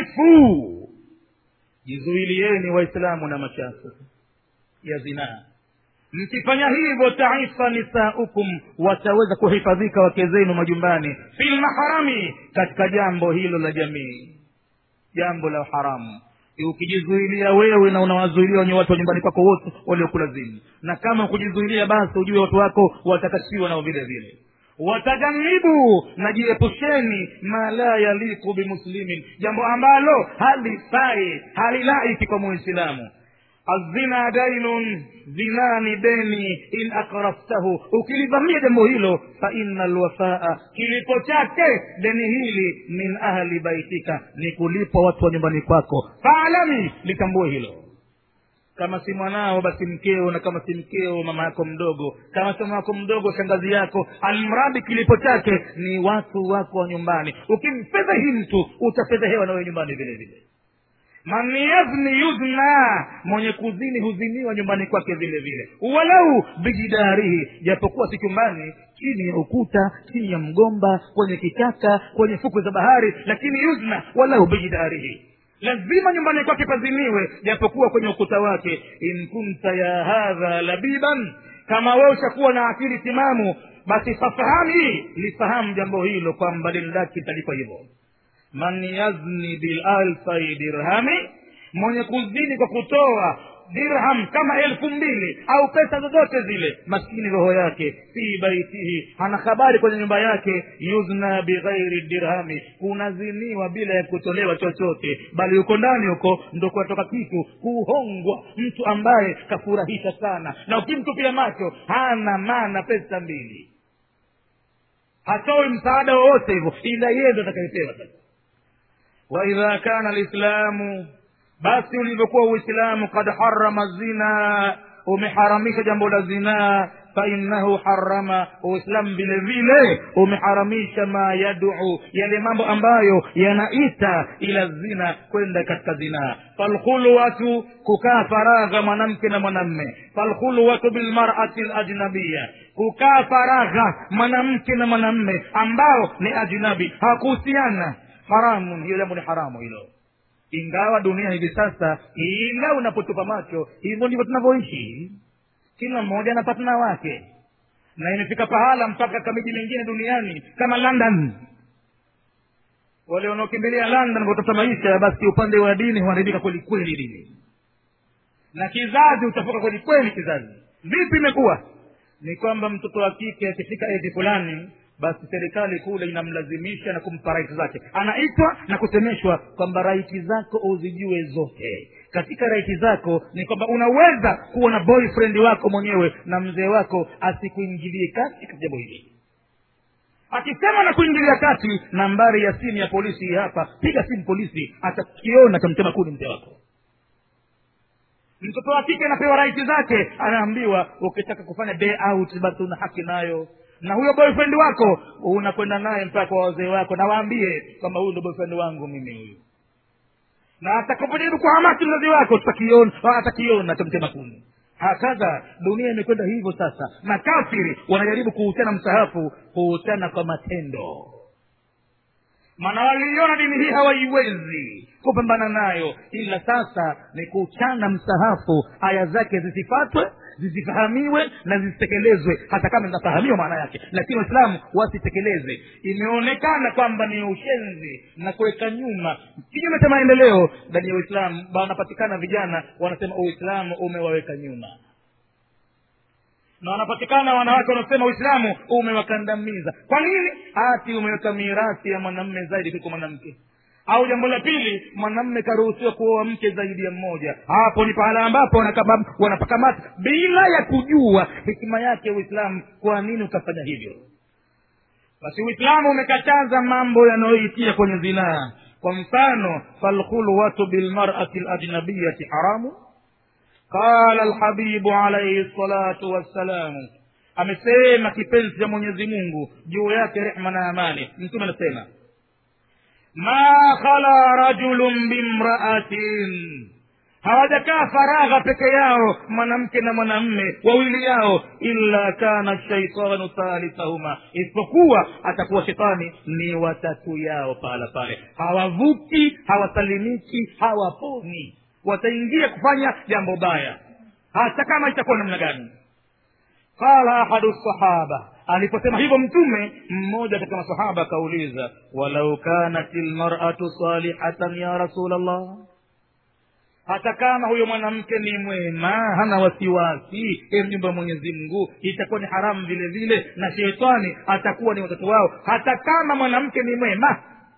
ifu jizuilieni waislamu na machafu ya zinaa mkifanya hivyo taifa nisaukum wataweza kuhifadhika wake zenu majumbani fi lmaharami katika jambo hilo la jamii jambo la haramu ukijizuilia wewe na unawazuilia wenye watu wa nyumbani kwako wote waliokulazimu na kama ukujizuilia basi ujue watu wako watakashiwa nao vile vile watajanibu na jiepusheni ma la yaliku bimuslimin jambo ambalo halifai halilaiki kwa muislamu azina dainun zina ni deni in akraftahu ukilivamia jambo hilo fa ina lwafaa kilipo chake deni hili min ahli baitika ni kulipwa watu wa nyumbani kwako faalami litambue hilo kama si mwanao basi mkeo na kama si mkeo mama yako mdogo kama si mama yako mdogo shangazi yako almradi kilipo chake ni watu wako wa nyumbani ukimfedhehi mtu utafedhehewa nawe nyumbani vile vile man yazni yudna mwenye kuzini huziniwa nyumbani kwake vile vile walau bijidarihi japokuwa si chumbani chini ya ukuta chini ya mgomba kwenye kichaka kwenye fukwe za bahari lakini yuzna walau bijidarihi lazima nyumbani kwake paziniwe japokuwa kwenye ukuta wake in kunta ya hadha labiban kama wewe ushakuwa na akili timamu basi fafahami lifahamu jambo hilo kwamba lilaki italipa hivyo man yazni bilalfai dirhami mwenye kuzini kwa kutoa dirham kama elfu mbili au pesa zozote zile maskini roho yake fi baitihi ana habari kwenye nyumba yake yuzna bighairi dirhami kunaziniwa bila ya kutolewa chochote bali huko ndani huko ndo kunatoka kitu kuhongwa mtu ambaye kafurahisha sana na ukimtupia macho hana maana pesa mbili hatoi msaada wowote hivyo ila yeye ndo atakayepewa sasa waidha kana lislamu basi ulivyokuwa uislamu kad harama zina umeharamisha jambo la zinaa fainahu harama uislamu vile vile umeharamisha ma yaduu yale mambo ambayo yanaita ila zina kwenda katika zinaa falkhulwatu kukaa faragha mwanamke na mwanamme falkhulwatu bilmarati lajnabiya kukaa faragha mwanamke na mwanamme ambao ni ajnabi hawakuhusiana haramun hiyo jambo ni haramu hilo ingawa dunia hivi sasa ila unapotupa macho hivyo ndivyo tunavyoishi kila mmoja na patna wake na imefika pahala mpaka kamiji mingine duniani kama london wale wanaokimbilia london kutafuta maisha basi upande wa dini huharibika kweli kweli dini na kizazi utafuka kweli kweli kizazi vipi imekuwa ni kwamba mtoto wa kike akifika ezi fulani basi serikali kule inamlazimisha na kumpa raiti zake anaitwa na kusemeshwa kwamba raiti zako uzijue zote katika raiti zako ni kwamba unaweza kuwa na boyfriend wako mwenyewe na mzee wako asikuingilie kati katika jambo hili akisema na kuingilia kati nambari ya simu ya polisi hii hapa piga simu polisi atakiona tamtema kuni mzee wako mtoto wa kike anapewa raiti zake anaambiwa ukitaka kufanya day out basi una haki nayo na huyo boyfriend wako unakwenda naye mpaka kwa wazee wako na waambie kwamba huyu ndo boyfriend wangu mimi huyu na atakapojaribu kuhamaki mzazi wako tutakiona atakiona tamtema kuni hakadha dunia imekwenda hivyo sasa na kafiri wanajaribu kuhusiana msahafu kuhusiana kwa matendo maana waliiona dini hii hawaiwezi kupambana nayo ila sasa ni kuchana msahafu aya zake zisifatwe zisifahamiwe na zisitekelezwe hata kama zinafahamiwa maana yake lakini waislamu wasitekeleze imeonekana kwamba ni ushenzi na kuweka nyuma kinyume cha maendeleo ndani ya uislamu wanapatikana vijana wanasema uislamu umewaweka nyuma na wanapatikana wanawake wanaosema uislamu umewakandamiza kwa nini ati umeweka mirathi ya mwanamme zaidi kuliko mwanamke au jambo la pili mwanamme karuhusiwa kuoa mke zaidi ya mmoja hapo ni pahala ambapo wanapakamata bila ya kujua hikima yake uislamu kwa nini ukafanya hivyo basi uislamu umekataza mambo yanayoitia kwenye zinaa kwa mfano falkhulwatu bilmarati lajnabiyati haramu qala lhabibu alaihi salatu wassalamu amesema kipenzi cha mwenyezi mungu juu yake rehma na amani mtume anasema ma khala rajulun bimraatin hawajakaa faragha peke yao mwanamke na mwanamme wawili yao illa kana shaitanu thalithahuma isipokuwa atakuwa shetani ni watatu yao pahala pale hawavuki hawasalimiki hawaponi wataingia kufanya jambo baya hata kama itakuwa namna gani qala ahadu sahaba aliposema hivyo mtume mmoja katika masahaba akauliza walau kanat lmaratu salihatan ya rasul allah hata kama huyo mwanamke ni mwema hana wasiwasi e mjumba wa mwenyezi mungu itakuwa ni haramu vile vile na shetani atakuwa ni watoto wao hata kama mwanamke ni mwema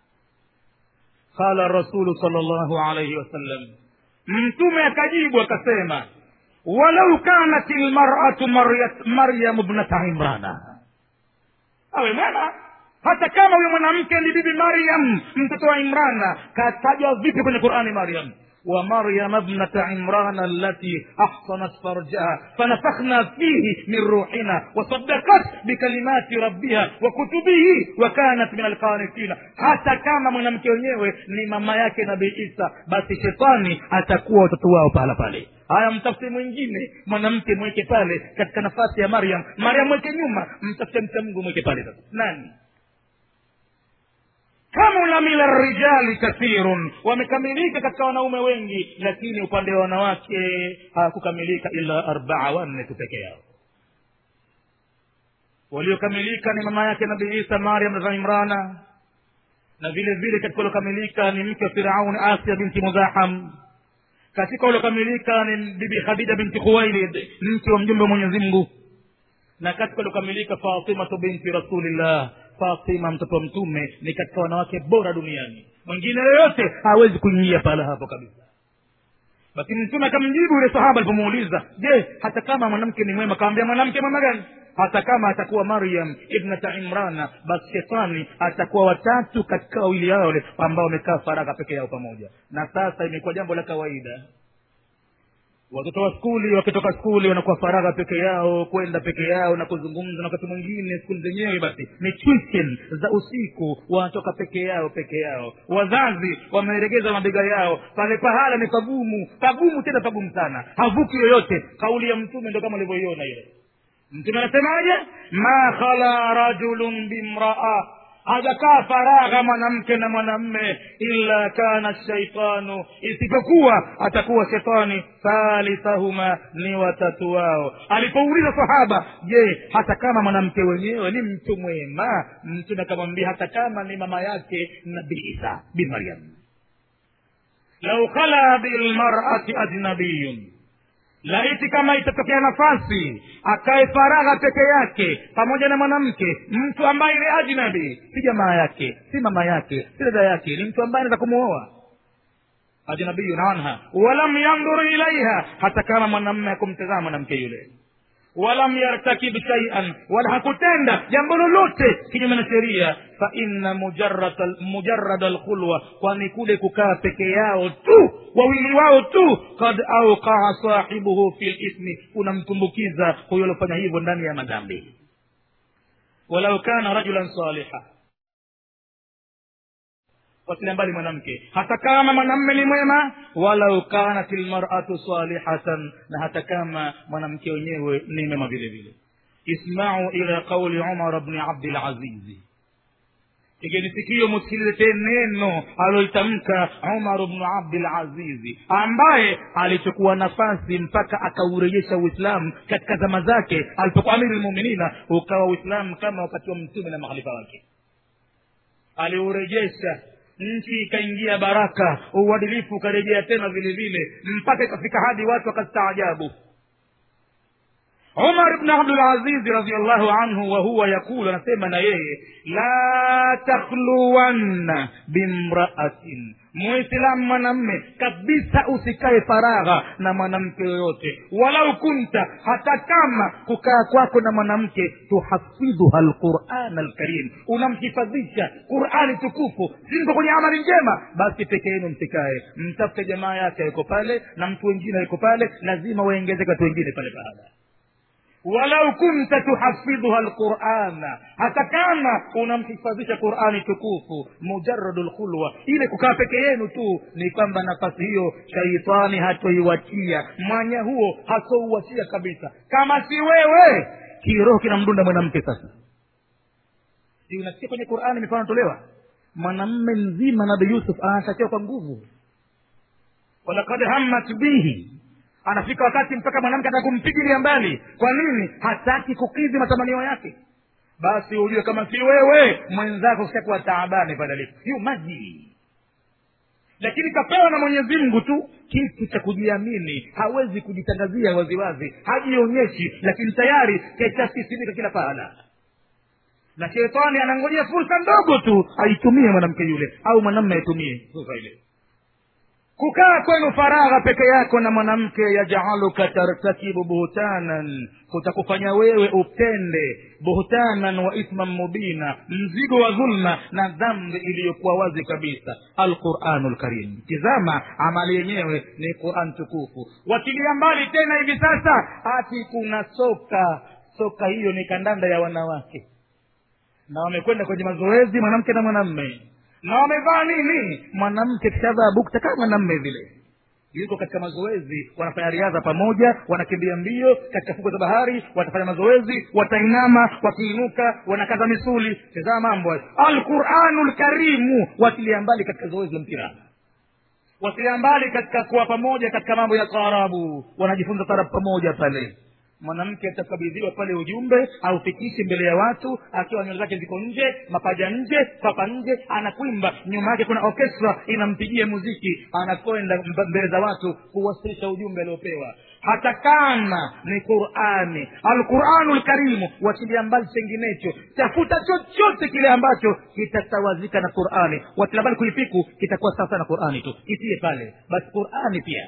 qala rasulu sal llahu alaihi wasallam mtume akajibu akasema walau kanat lmaratu maryamu bnata imrana awe mwema hata kama huyo mwanamke ni bibi maryam mtoto wa imrana katajwa vipi kwenye qurani maryam ومريم ابنة عمران التي أحصنت فرجها فنفخنا فيه من روحنا وصدقت بكلمات ربها وكتبه وكانت من القانتين hata kama mwanamke wenyewe ni mama yake nabii isa basi shetani atakuwa watoto wao pahala pale haya mtafute mwingine mwanamke mweke pale katika nafasi ya maryam maryam mweke nyuma mtafute mcha mungu mweke pale sasa nani kamula min arrijali kathirun wamekamilika katika wanaume wengi lakini upande wa wanawake hawakukamilika ila arbaa wanne tu peke yao waliokamilika ni mama yake nabii isa mariam za imrana na vile vile katika waliokamilika ni mke wa firauni asia binti mudhaham katika waliokamilika ni bibi khadija binti khuwailid mke wa mjumbe wa mwenyezi mungu na katika waliokamilika fatimatu binti rasulillah fatima mtoto wa mtume ni katika wanawake bora duniani mwingine yoyote hawezi kuingia pahala hapo kabisa basi mtume akamjibu yule sahaba alipomuuliza je hata kama mwanamke ni mwema kawambia mwanamke mwema gani hata kama atakuwa maryam ibnata imrana basi shetani atakuwa watatu katika wawili yao wale ambao wamekaa faragha peke yao pamoja na sasa imekuwa jambo la kawaida watoto wa skuli wakitoka skuli wanakuwa faragha peke yao kwenda peke yao na kuzungumza na wakati mwingine skuli zenyewe basi ni tuition za usiku wanatoka peke yao peke yao wazazi wameregeza mabega yao pale pahala ni pagumu pagumu tena pagumu sana havuki yoyote kauli ya mtume ndo kama ulivyoiona ile mtume anasemaje ma khala rajulun bimraa hajakaa faragha mwanamke na mwanamme illa kana shaitanu isipokuwa atakuwa shetani thalithahuma ni watatu wao alipouliza sahaba je hata kama mwanamke wenyewe ni mtu mwema mtume akamwambia hata kama ni mama yake nabii isa bin maryam lau khala bilmarati ajnabiyun laiti kama itatokea nafasi akae faragha peke yake pamoja na mwanamke mtu ambaye ni ajnabi si jamaa yake si mama yake si dada yake ni mtu ambaye anaweza kumuoa ajnabiyun anha walam yandhuru ilaiha hata kama mwanamme hakumtazama mwanamke yule walam yartakib shaian wala hakutenda jambo lolote kinyume na sheria fa inna mujarada alkhulwa kwani kule kukaa peke yao tu wawili wao tu kad auqaa sahibuhu fi lithmi unamtumbukiza huyo aliofanya hivyo ndani ya madhambi walau kana rajulan saliha wasilia mbali mwanamke hata kama mwanamme ni mwema walau kanat lmaratu salihatan na hata kama mwanamke wenyewe ni mwema vile vile ismau ila qauli umar bni abdilazizi igeni sikio musikilize neno alolitamka umar bnu abdilazizi ambaye alichukua nafasi mpaka akaurejesha uislamu katika zama zake alipokuwa amiri lmuminina ukawa uislamu kama wakati wa mtume na makhalifa wake aliurejesha nchi ikaingia baraka uadilifu ukarejea tena vile vile mpaka ikafika hadi watu wakastaajabu umar bnu abdulazizi radiallahu anhu wahuwa yakulu anasema na yeye la takhluwanna bimraatin muislamu mwanamme kabisa usikae faragha na mwanamke yoyote walau kunta hata kama kukaa kwako na mwanamke tuhafidhuha lquran alkarim unamhifadhisha qurani tukufu simko kwenye amali njema basi peke yenu msikae mtafute jamaa yake yuko pale na mtu wengine yuko pale lazima waengezeke watu wengine pale pahala walau kunta tuhafidhuha lqurana hata kama unamhifadhisha qurani tukufu mujaradu lkhulwa ile kukaa peke yenu tu ni kwamba nafasi hiyo shaitani hatoiwachia mwanya huo hatouwachia kabisa kama si wewe kiroho kinamdunda mwanamke sasa si unasikia kwenye qurani mifano tolewa mwanamme mzima nabi yusuf anatakiwa kwa nguvu walakad hammat bihi anafika wakati mpaka mwanamke ataka kumpigilia mbali kwa nini hataki kukidhi matamanio yake basi ujue kama si wewe mwenzako kishakuwa taabani padalifu hiyo maji lakini kapewa na mwenyezi mungu tu kitu cha kujiamini hawezi kujitangazia waziwazi hajionyeshi lakini tayari keshasisimika kila pahala na shetani anangojea fursa ndogo tu aitumie mwanamke yule au mwanamme aitumie fursa ile kukaa kwenu faragha peke yako na mwanamke yajaluka tartakibu buhtanan kutakufanya wewe upende buhtanan wa ithman mubina mzigo wa dhulma na dhambi iliyokuwa wazi kabisa alquranu lkarim tizama amali yenyewe ni quran tukufu wakilia mbali tena hivi sasa ati kuna soka soka hiyo ni kandanda ya wanawake na wamekwenda kwenye mazoezi mwanamke na mwanamme na wamevaa nini mwanamke kishavaa bukta kama mwanamme vile yuko katika mazoezi wanafanya riadha pamoja wanakimbia mbio katika fuko za bahari watafanya mazoezi watainama wakiinuka wanakaza misuli tazama mambo alquranu lkarimu watilia mbali katika zoezi la mpira watilia mbali katika kuwa pamoja katika mambo ya taarabu wanajifunza taarabu pamoja pale mwanamke atakabidhiwa pale ujumbe aufikishi mbele ya watu akiwa nywele zake ziko nje mapaja nje papa nje anakwimba nyuma yake kuna orkestra inampigia muziki anakwenda mbele za watu kuwasilisha ujumbe aliopewa hata kama ni qurani alquranu lkarimu wachilia mbali chenginecho tafuta chochote kile ambacho kitasawazika na qurani wachilia mbali kuipiku kitakuwa sawa na qurani tu kitie pale basi qurani pia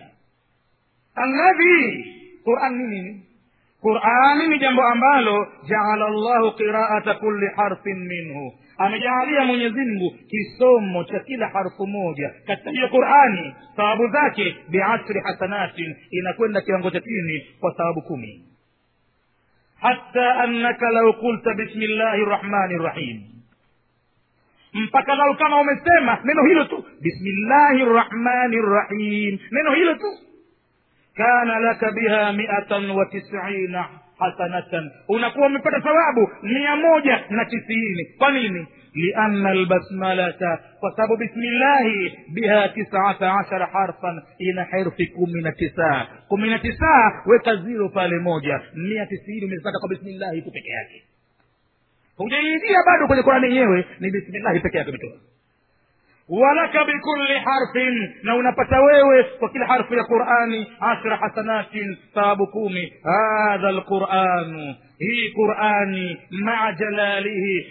alladhi qurani ni nini qurani ni jambo ambalo jaala llahu qiraata kulli harfin minhu amejaalia mwenyezimngu kisomo cha kila harfu moja katika hiyo qurani thawabu zake biashri hasanatin inakwenda kiwango cha chini kwa thawabu kumi hata annaka lau kulta bismi llahi rrahmani rrahim mpaka lau kama umesema neno hilo tu bismillahi rrahmani rrahim neno hilo tu kana laka biha miatan wa tisina hasanatan unakuwa umepata thawabu mia moja na tisini kwa nini lianna albasmalata kwa sababu bismillahi biha tisata ashara harfan ina herufi kumi na tisa kumi na tisa weka ziro pale moja mia tisini umezipata kwa bismillahi tu peke yake hujaingia bado kwenye qurani yenyewe ni bismillahi peke yake umetoa walaka bikulli harfin na unapata wewe kwa kila harfu ya qurani ashra hasanatin thawabu kumi hadha lquranu hii qurani maa jalalihi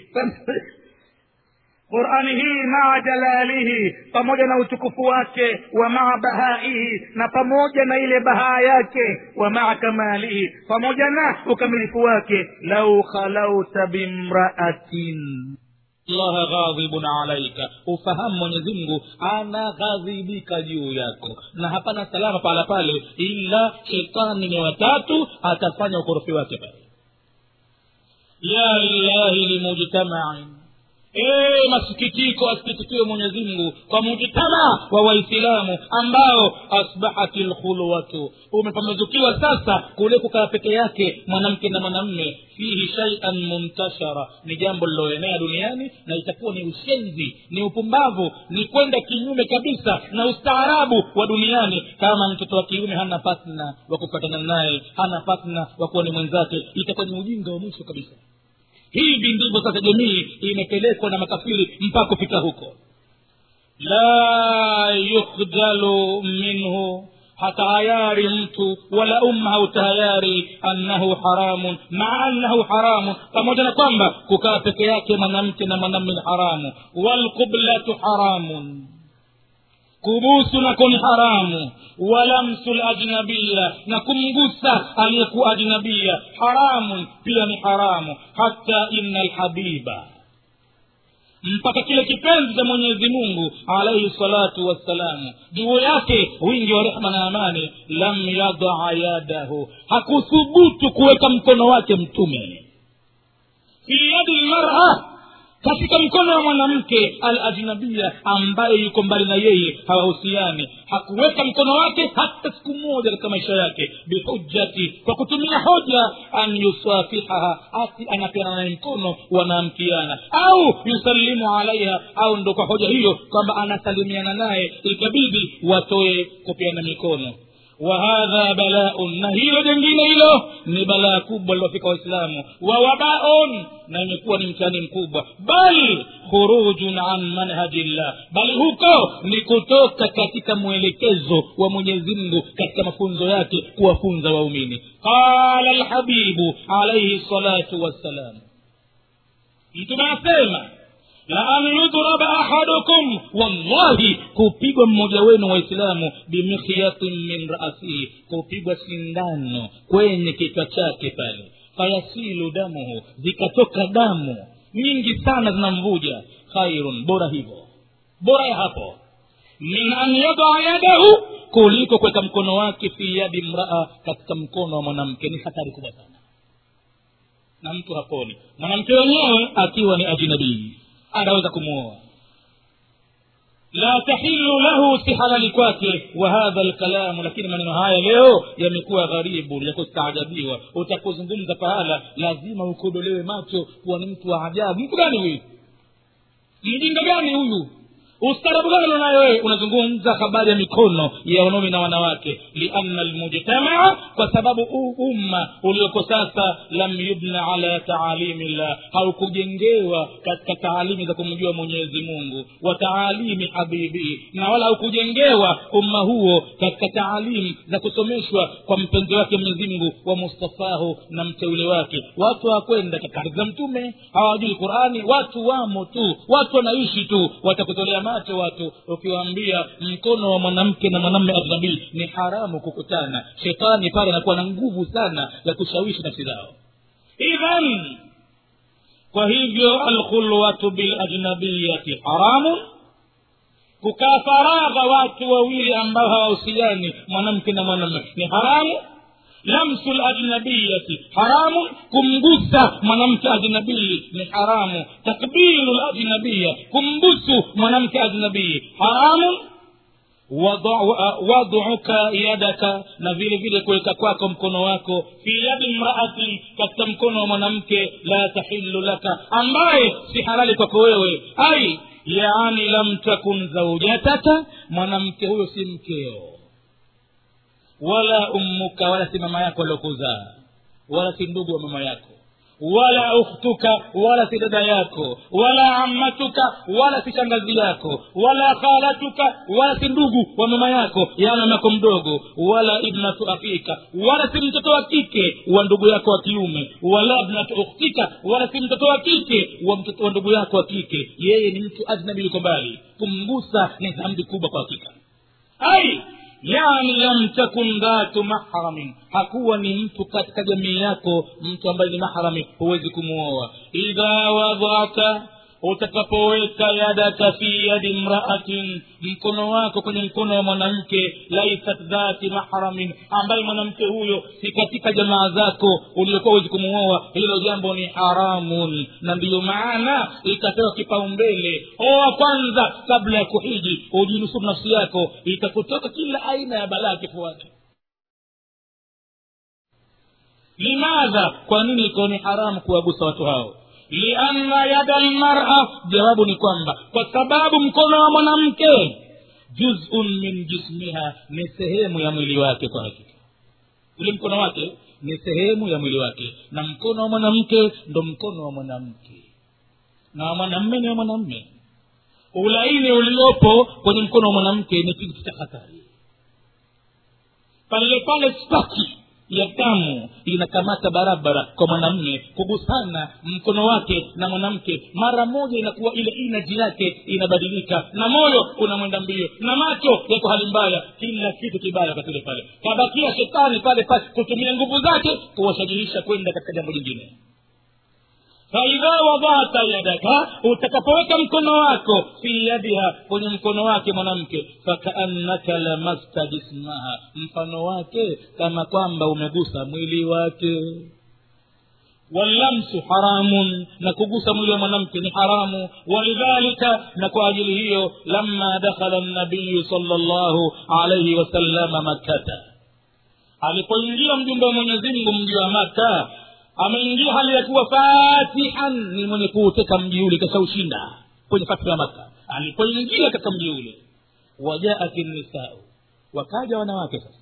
qurani hii maa jalalihi pamoja na utukufu wake wa maa bahaihi na pamoja na ile bahaa yake wa maa kamalihi pamoja na ukamilifu wake lau khalauta bimraatin allaha ghadhibun alaika ufahamu mwenyezi mungu anaghadhibika juu yako na hapana salama pala pale ila shetani ni watatu atafanya ukorofi wake pale ya lillahi limujtamain ee masikitiko asikitikiwe mwenyezi mungu kwa mujtama wa waislamu ambao asbahati lkhulwatu umepambazukiwa sasa kule kukaa peke yake mwanamke na mwanamme fihi shaian muntashara ni jambo liloenea duniani na itakuwa ni ushenzi ni upumbavu ni kwenda kinyume kabisa na ustaarabu wa duniani kama mtoto wa kiume hana patna wa kupatana naye hana patna wa kuwa ni mwenzake itakuwa ni ujinga wa mwisho kabisa hivi ndivyo sasa jamii imepelekwa na makafiri mpaka kufika huko la yukhjalu minhu hatayari mtu wala umma hautayari annahu haramun maa annahu haramun pamoja na kwamba kukaa peke yake mwanamke na mwanamme ni haramu walqublatu haramun kubusu nako ni haramu walamsu lajnabiya na kumgusa aliyekuwa ajnabiya haramun pia ni haramu hata ina lhabiba mpaka kile kipenzi cha mwenyezi mungu alaihi salatu wassalamu juu yake wingi wa rehma na amani lam yadaa yadahu hakuthubutu kuweka mkono wake mtume fi yadi lmara katika mkono wa mwanamke al ajnabia ambaye yuko mbali na yeye hawahusiani hakuweka mkono wake hata siku moja katika maisha yake bihujjati kwa kutumia hoja an yusafihaha ati anapeana naye mkono wanaamkiana au yusallimu alaiha au ndo kwa hoja hiyo kwamba anasalimiana naye ikabidi watoe kupeana mikono wahadha balaun na hilo jengine hilo ni balaa kubwa lilofika waislamu wa wabaun na imekuwa ni mtihani mkubwa bal khurujun an manhajillah bali huko ni kutoka katika mwelekezo wa mwenyezi mungu katika mafunzo yake kuwafunza waumini qala lhabibu alaihi salatu wassalam mtume asema la an yudraba ahadukum wallahi kupigwa mmoja wenu waislamu bimikhyatin min rasihi kupigwa sindano kwenye kichwa chake pale fayasilu damuhu zikatoka damu nyingi sana zinamvuja khairun bora hivyo bora ya hapo min an yadaa yadahu kuliko kuweka mkono wake fi yadi mraa katika mkono wa mwanamke ni hatari kubwa sana na mtu haponi mwanamke wenyewe akiwa ni ajnabii anaweza kumwoa la tahilu lahu si halali kwake wa hadha lkalamu lakini maneno haya leo yamekuwa gharibu ya kustaajabiwa utakuzungumza pahala lazima ukodolewe macho kuwa ni mtu wa ajabu mtu gani huyu mjinga gani huyu ustarabu gani unayo wewe unazungumza habari ya mikono ya wanaume na wanawake lianna lmujtamaa kwa sababu huu umma ulioko sasa lam yubna ala taalimi llah haukujengewa katika taalimi za kumjua mwenyezi mungu wa taalimi habibii na wala haukujengewa umma huo katika taalimu za kusomeshwa kwa mpenzi wake mwenyezi mungu wa mustafahu na mteule wake watu hawakwenda katika za mtume hawajui qurani watu wamo tu watu wanaishi tu watakutolea macho watu ukiwaambia mkono wa mwanamke na mwanamme ajnabii ni haramu kukutana shetani pale anakuwa na nguvu sana ya kushawishi nafsi zao idhan kwa hivyo alkhulwatu bilajnabiyati haramun kukaa faragha watu wawili ambao hawahusiani mwanamke na mwanamme ni haramu lamsu lajnabiyati haramu kumgusa mwanamke ajnabii ni haramu takbilu lajnabiya kumbusu mwanamke ajnabii haramu waduka yadaka na vile vile kuweka kwako mkono wako fi yadi mraati katika mkono wa mwanamke la tahilu laka ambaye si halali kwako wewe ai yaani lam takun zaujataka mwanamke huyo si mkeo wala ummuka wala si mama yako aliokuzaa wala si ndugu wa mama yako wala ukhtuka wala si dada yako wala ammatuka wala si shangazi yako wala khalatuka wala si ndugu wa mama yako ya mamako mdogo wala ibnatu afika wala si mtoto wa kike wa ndugu yako wa kiume wala ibnatu ukhtika wala si mtoto wa kike wa mtoto wa ndugu yako wa kike yeye ni mtu ajnabi yuko mbali kumgusa ni dhambi kubwa kwa hakika ai yani lam takun dhatu mahramin hakuwa ni mtu katika jamii yako mtu ambaye ni mahrami huwezi kumuoa idha wadhata utakapoweka yadaka fi yadi mraatin mkono wako kwenye mkono wa mwanamke laisat dhati mahramin ambaye mwanamke huyo si katika jamaa zako uliokuwa huwezi kumuoa hilo jambo ni haramun na ndiyo maana ikapewa kipaumbele oa kwanza kabla ya kuhiji ujinusuru nafsi yako itakutoka kila aina ya balaa kifuani limadha kwa nini iko ni haramu kuwagusa watu hao lianna yada lmara jawabu ni kwamba kwa sababu mkono wa mwanamke juzun min jismiha ni sehemu ya mwili wake kwa hakika ule mkono wake ni sehemu ya mwili wake na mkono wa mwanamke ndo mkono wa mwanamke na wa mwanamme ni wa mwanamme ulaini uliopo kwenye mkono wa mwanamke ni kitu cha hatari pale pale staki ya damu inakamata barabara kwa mwanamme kugusana mkono wake na mwanamke mara moja inakuwa ile inaji yake inabadilika na moyo unamwenda mbio na macho yako hali mbaya kila kitu kibaya katile pale kabakia shetani pale pale kutumia nguvu zake kuwashajihisha kwenda katika jambo lingine faidha wadhata yadaka utakapoweka mkono wako fi yadiha kwenye mkono wake mwanamke fakaannaka lamasta jismaha mfano wake kama kwamba umegusa mwili wake wallamsu haramun na kugusa mwili wa mwanamke ni haramu walidhalika na kwa ajili hiyo lama dakhala nabiyu sala llahu alaihi wasalama makkata alipoingia mjumbe wa mwenyezimngu mji wa maka ameingia hali ya kuwa fatihan ni mwenye kuuteka mji ule kashaushinda kwenye fathu ya maka alipoingia katika mji ule wajaat nisau wakaja wanawake sasa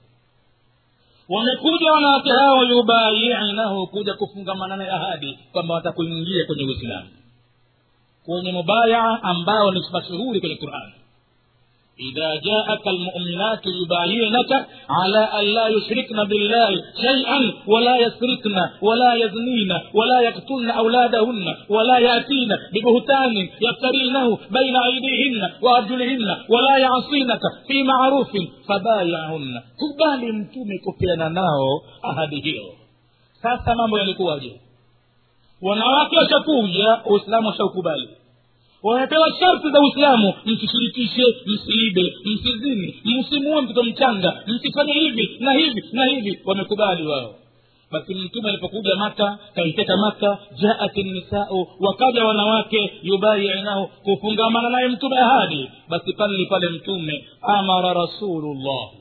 wamekuja wanawake hao yubayiinahu kuja kufungamana na ahadi kwamba watakuingia kwenye uislamu kwenye mubayaa ambao ni mashuhuri kwenye qurani إذا جاءك المؤمنات يبايعنك على أن لا يشركن بالله شيئا ولا يسرقن ولا يزنين ولا يقتلن أولادهن ولا يأتين ببهتان يفترينه بين أيديهن وأرجلهن ولا يعصينك في معروف فبايعهن kubali mtume kupeana nao ahadi hiyo sasa mambo yalikuwaje wanawake washakuja uislamu washaukubali wamepewa sharti za uislamu msishirikishe msiibe msizini msimuue mtoto mchanga msifanye hivi na hivi na hivi wamekubali wao basi mtume alipokuja maka kaiteka maka jaat nisau wakaja wanawake yubayiinahu kufungamana naye mtume ahadi basi pale pale mtume amara rasulullah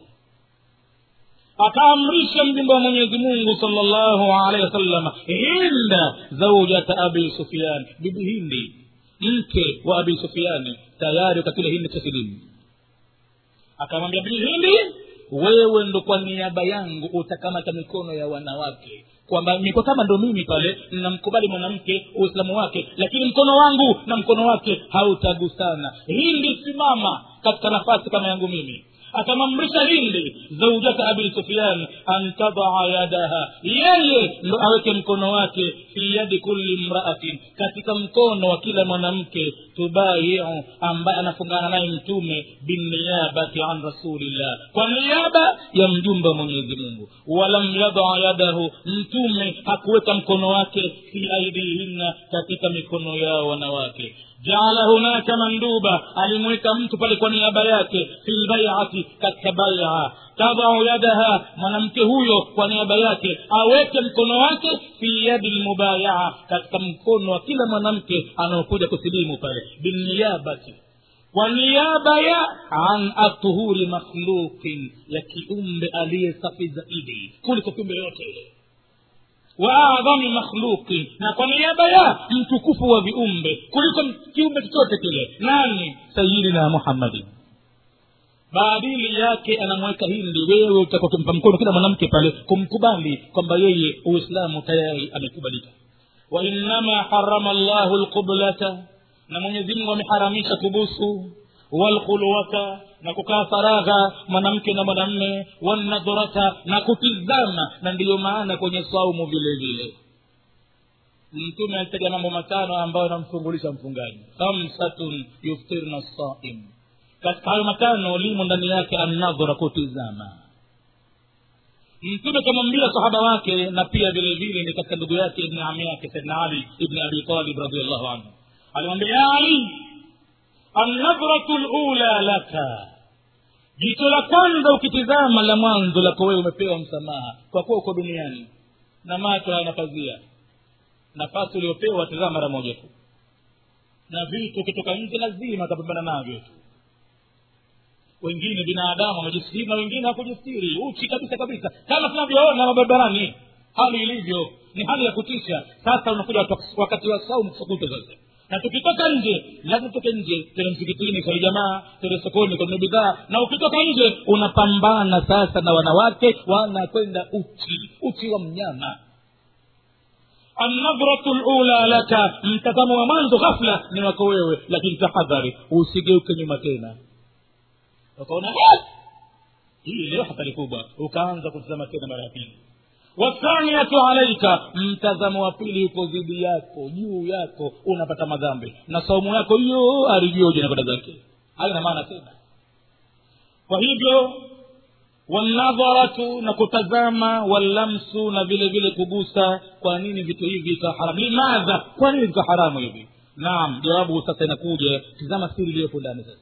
akaamrisha mjumbe wa mwenyezi mungu salllahu alehi wasallam hinda zaujata abi sufian bibi hindi mke wa abi sufiani tayari wakati ule hindi tasilimu akamwambia bibi hindi wewe ndo kwa niaba yangu utakamata mikono ya wanawake kwamba niko kama ndo mimi pale namkubali mwanamke uislamu wake lakini mkono wangu na mkono wake hautagusana hindi simama katika nafasi kama yangu mimi akamamrisha hindi zaujata abi sufian an tadaa yadaha yeye ndo aweke mkono wake fi yadi kulli mraatin katika mkono wa kila mwanamke tubayiu ambaye anafungana naye mtume binniyabati an rasulillah kwa niaba ya mjumbe wa mwenyezi mungu walam yadaa yadahu mtume hakuweka mkono wake fi aidihinna katika mikono yao wanawake jaala hunaka manduba alimweka mtu pale kwa niaba yake fi lbaiati katika baia tadau yadaha mwanamke huyo kwa niaba yake aweke mkono wake fi yadi lmubayaa katika mkono wa kila mwanamke anaokuja kusilimu pale binniyabati kwa niaba ya an atuhuri makhluqin ya kiumbe aliye safi zaidi kuliko kiumbe yoyote ile wa adhami makhluqin na kwa niaba ya mtukufu wa viumbe kuliko kiumbe chochote kile nani sayidina muhammadin baadili yake anamweka hindi wewe utakuwa ukimpa mkono kila mwanamke pale kumkubali kwamba yeye uislamu tayari amekubalika wainama harama llahu lqublata na mwenyezi mungu ameharamisha kubusu walkhulwata na kukaa faragha mwanamke na mwanamme wanadhurata na kutizama na ndiyo maana kwenye saumu vile vile mtume alitaja mambo matano ambayo anamfungulisha mfungaji khamsatun yuftirna saim katika hayo matano limo ndani yake annadhura kutizama mtume kamwambia sahaba wake na pia vile vile ni katika ndugu yake ibni ami yake saidna ali ibni abi talib radiallahu anhu alimwambia ya ali annadhratu lula laka jicho la kwanza ukitizama la mwanzo lako wewe umepewa msamaha kwa kuwa uko duniani na macho hayana pazia nafasi uliopewa tizama mara moja tu na vitu ukitoka nje lazima atapambana navyo tu wengine binadamu wamejistiri na wengine hakujistiri uchi kabisa kabisa kama tunavyoona mabarabarani hali ilivyo ni hali ya kutisha sasa unakuja wakati wa saumu kusukuta sasa na tukitoka nje lazima tutoke nje tene msikitini swali jamaa tene sokoni kwenye bidhaa na ukitoka nje unapambana sasa na wanawake wanakwenda uchi uchi wa mnyama annadhratu lula laka mtazamo wa mwanzo ghafla ni wako wewe lakini tahadhari usigeuke nyuma tena ukaona hii leo hatari kubwa ukaanza kutazama tena mara ya pili wathaniyatu alaika mtazamo wa pili uko dhidi yako juu yako unapata madhambi na saumu yako hiyo arijioje na kwenda zake haina maana tena kwa hivyo wanadharatu na kutazama walamsu na vile vile kugusa kwa nini vitu hivi ikawa haramu limadha kwa nini vika haramu hivi naam jawabu sasa inakuja tizama siri iliyopo ndani sasa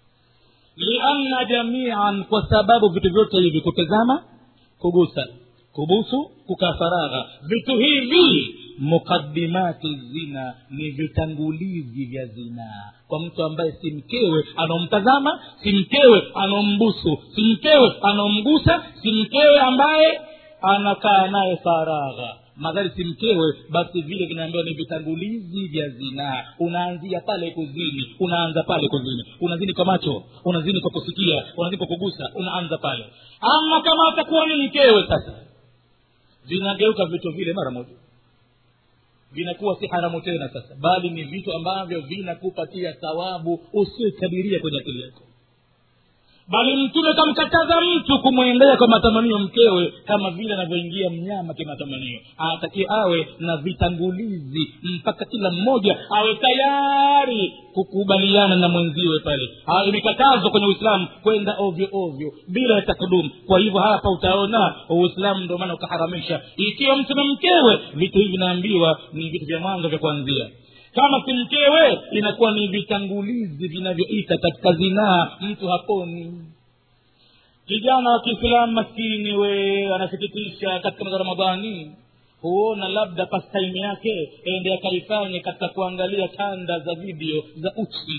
lianna jamian kwa sababu vitu vyote hivi kutazama kugusa kubusu kukaa faragha vitu hivi muqadimati zina ni vitangulizi vya zinaa kwa mtu ambaye si mkewe anaomtazama si mkewe anaombusu si mkewe anaomgusa si mkewe ambaye anakaa naye faragha madhari si mkewe basi vile vinaambiwa ni vitangulizi vya zinaa unaanzia pale kuzini unaanza pale kuzini unazini kwa macho unazini kwa kusikia unazini kwa kugusa unaanza pale ama kama atakuwa ni mkewe sasa vinageuka vitu vile mara moja vinakuwa si haramu tena sasa bali ni vitu ambavyo vinakupatia thawabu usiokadiria kwenye akili yako bali mtume kamkataza mtu kumwendea kwa matamanio mkewe kama vile anavyoingia mnyama kimatamanio anatakiwa awe na vitangulizi mpaka kila mmoja awe tayari kukubaliana na mwenziwe pale imekatazwa kwenye uislamu kwenda ovyo ovyo bila ya takdumu kwa hivyo hapa utaona uislamu ndio maana ukaharamisha ikiwa mtu na mkewe vitu hivi vinaambiwa ni vitu vya mwanzo vya kuanzia kama si mkewe inakuwa ni vitangulizi vinavyoita katika zinaa mtu haponi kijana wa kiislamu maskini we anasikitisha katika mwezi wa ramadhani huona labda pastime yake ende akaifanye katika kuangalia kanda za video za uchi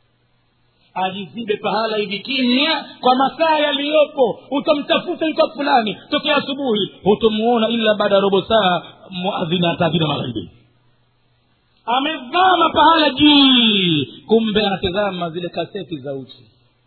ajizibe pahala hivi kimya kwa masaa yaliyopo utamtafuta yuko fulani tokea asubuhi hutomuona ila baada ya robo saa muadhina ataadhina magharibi amevama pahala juu kumbe anatazama zile kaseti za uchi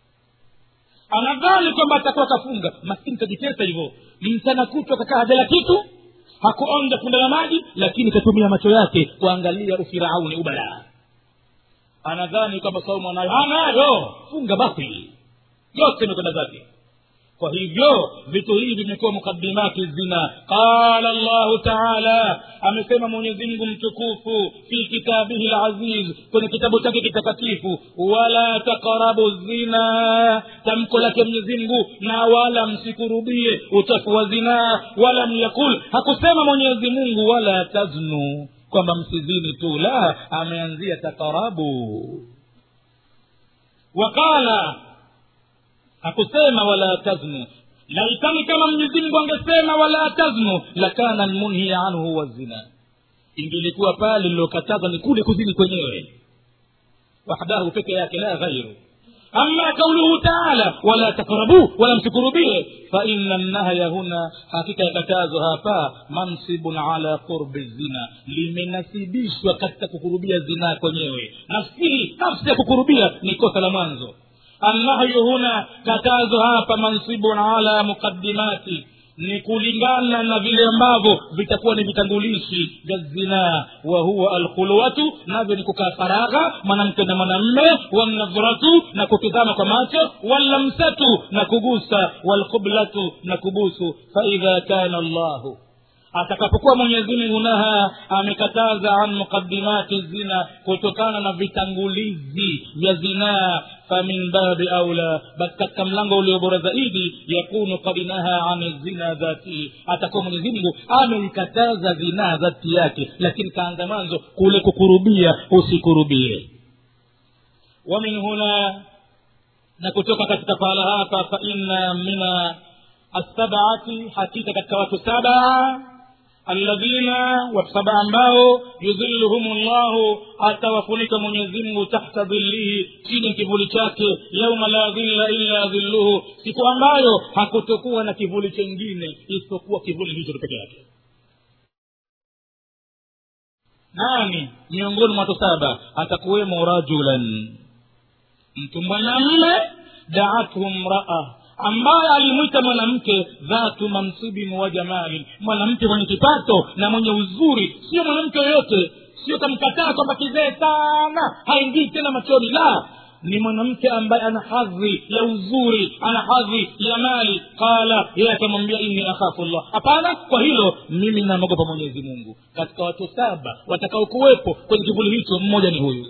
anadhani kwamba atakuwa kafunga maskini kajitesa hivyo mchana kutwa kakaa hajala kitu hakuonja funda la maji lakini katumia macho yake kuangalia ufirauni ubalaa anadhani kwamba saumu anayo anayo funga basi yote imekwenda zake kwa hivyo vitu hivi vimekuwa mukadimati zina qala llahu taala amesema mwenyezimngu mtukufu fi kitabihi laziz kwenye kitabu chake kitakatifu wala taqrabu zina tamko lake mwenyezimngu na wala msikurubie uchafu wa zinaa wala myakul hakusema mwenyezi mungu wala taznu kwamba msizini tu la ameanzia taqarabu waqala hakusema wala taznu laitani kama mwenyezimngu angesema wala taznu lakana lmunhia anhu huwa zina ingelikuwa pale lilokatazwa ni kule kuzini kwenyewe wahdahu peke yake la ghairu ama kauluhu taala wala takrabuu wala msikurubie faina nnahya huna hakika ya katazo hapa mansibun ala qurbi zina limenasibishwa katika kukurubia zinaa kwenyewe nafsii nafsi ya kukurubia ni kosa la mwanzo annahyu huna katazo hapa mansibun ala muqaddimati ni kulingana na vile ambavyo vitakuwa ni vitangulishi vya zinaa wa huwa alkhulwatu navyo ni kukaa faragha mwanamke na mwanamme walnadhratu na kutizama kwa macho wallamsatu na kugusa walqublatu na kubusu faidha kana llahu atakapokuwa mwenyezi mungu naha amekataza an muqadimati zina kutokana na vitangulizi vya zinaa famin babi aula basi katika mlango ulio bora zaidi yakunu kad naha an zina dhatihi atakuwa mwenyezi mungu ameikataza zinaa dhati yake lakini kaanza mwanzo kule kukurubia usikurubie wa min huna na kutoka katika pahala hapa fa inna mina assabati hakika katika watu saba alladhina watu saba ambao yudhilluhum llahu atawafunika mwenyezimngu tahta dhillihi chini ya kivuli chake yauma la dhilla illa dhilluhu siku ambayo hakutokuwa na kivuli chengine isipokuwa kivuli hicho peke yake nani miongoni mwa watu saba atakuwemo rajulan mtu mwanamme daathu mraa ambaye alimwita mwanamke dhatu mansibin wa jamalin mwanamke mwenye kipato na mwenye uzuri sio mwanamke yoyote sio kamkataa kwamba kizee sana haingii tena machoni la ni mwanamke ambaye ana hadhi ya uzuri ana hadhi ya mali qala yeye akamwambia inni akhafu llah hapana kwa hilo mimi namwogopa mwenyezi mungu katika watu saba watakaokuwepo kwenye kivuli hicho mmoja ni huyu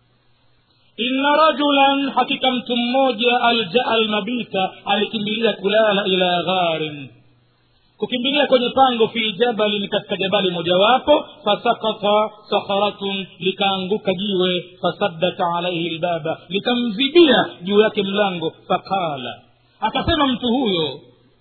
inna rajulan hakika mtu mmoja aljaa almabita alikimbilia kulala ila gharin kukimbilia kwenye pango fi jabalin katika jabali mojawapo fasakata sakharatun likaanguka jiwe fasaddat alaihi lbaba likamzibia juu yake mlango faqala akasema mtu huyo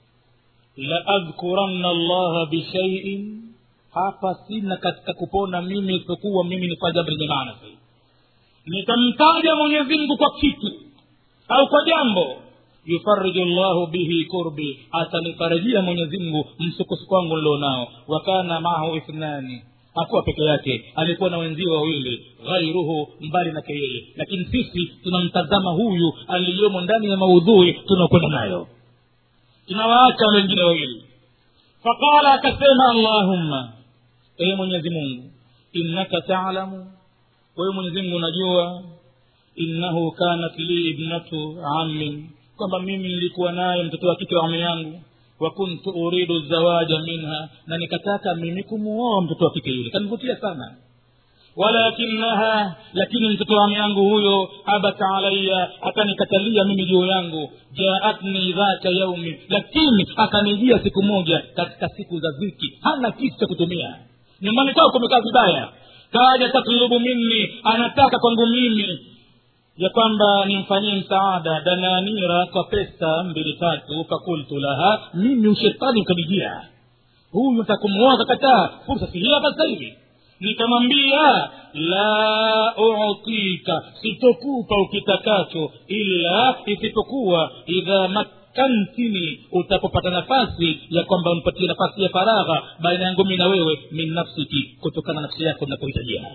laadhkuranna llaha bishaiin hapa sina katika kupona mimi isipokuwa mimi nifanya jambo lenye maana zaidi nitamtaja mwenyezi mungu kwa kitu au kwa jambo yufariju llahu bihi kurbi atanifarajia mwenyezi mungu msukosuko wangu nilionao wakana maahu ithnani hakuwa peke yake alikuwa na wenzio wawili ghairuhu mbali nake yeye lakini sisi tunamtazama huyu aliyomo ndani ya maudhui tunaokwenda nayo tunawaacha wale wengine wawili faqala akasema allahumma ee mwenyezi mungu innaka talamu wewe mwenyezi mungu unajua innahu kanat li ibnatu ammin kwamba mimi nilikuwa naye mtoto wa kike wa ami yangu wa kuntu uridu zawaja minha na nikataka mimi kumuoa mtoto wa kike yule kanivutia sana walakinaha lakini mtoto wa ami yangu huyo abata alaya akanikatalia mimi juu yangu jaatni dhata yaumi lakini akanijia siku moja katika siku za ziki hana kitu cha kutumia nyumbani kwao kumekaa vibaya kaja tatlubu minni anataka kwangu mimi ya kwamba nimfanyie msaada dananira kwa pesa mbili tatu fakultu laha mimi ushetani ukanijia huyu ntakumuoa kakataa fursa si hii hapa sasa hivi nikamwambia la utika sitokupa ukitakacho ila isipokuwa idha makantini utapopata nafasi ya kwamba unipatie nafasi ya faragha baina yangu mi na wewe min nafsiki kutokana na nafsi yako napohitajia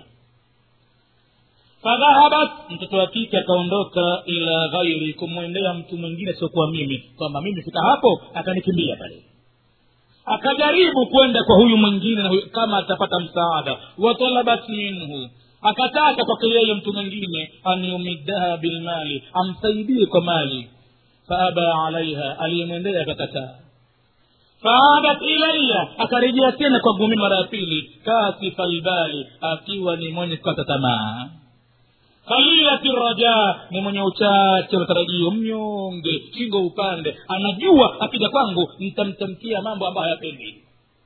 fadhahabat mtoto wa kike akaondoka ila ghairi kumwendea mtu mwingine siokuwa mimi kwamba mimi fika hapo akanikimbia pale akajaribu kwenda kwa huyu mwingine na huyu, kama atapata msaada watalabat minhu akataka kwake yeye mtu mwingine an yumiddaha bilmali amsaidie kwa mali faaba alaiha aliyemwendea akakataa faadat ilaya akarejea tena kwangu mimi mara ya pili kasifa lbali akiwa ni mwenye kukata tamaa qalilati raja ni mwenye uchache wa tarajio mnyonge shingo upande anajua akija kwangu nitamtamkia mambo ambayo hayapendi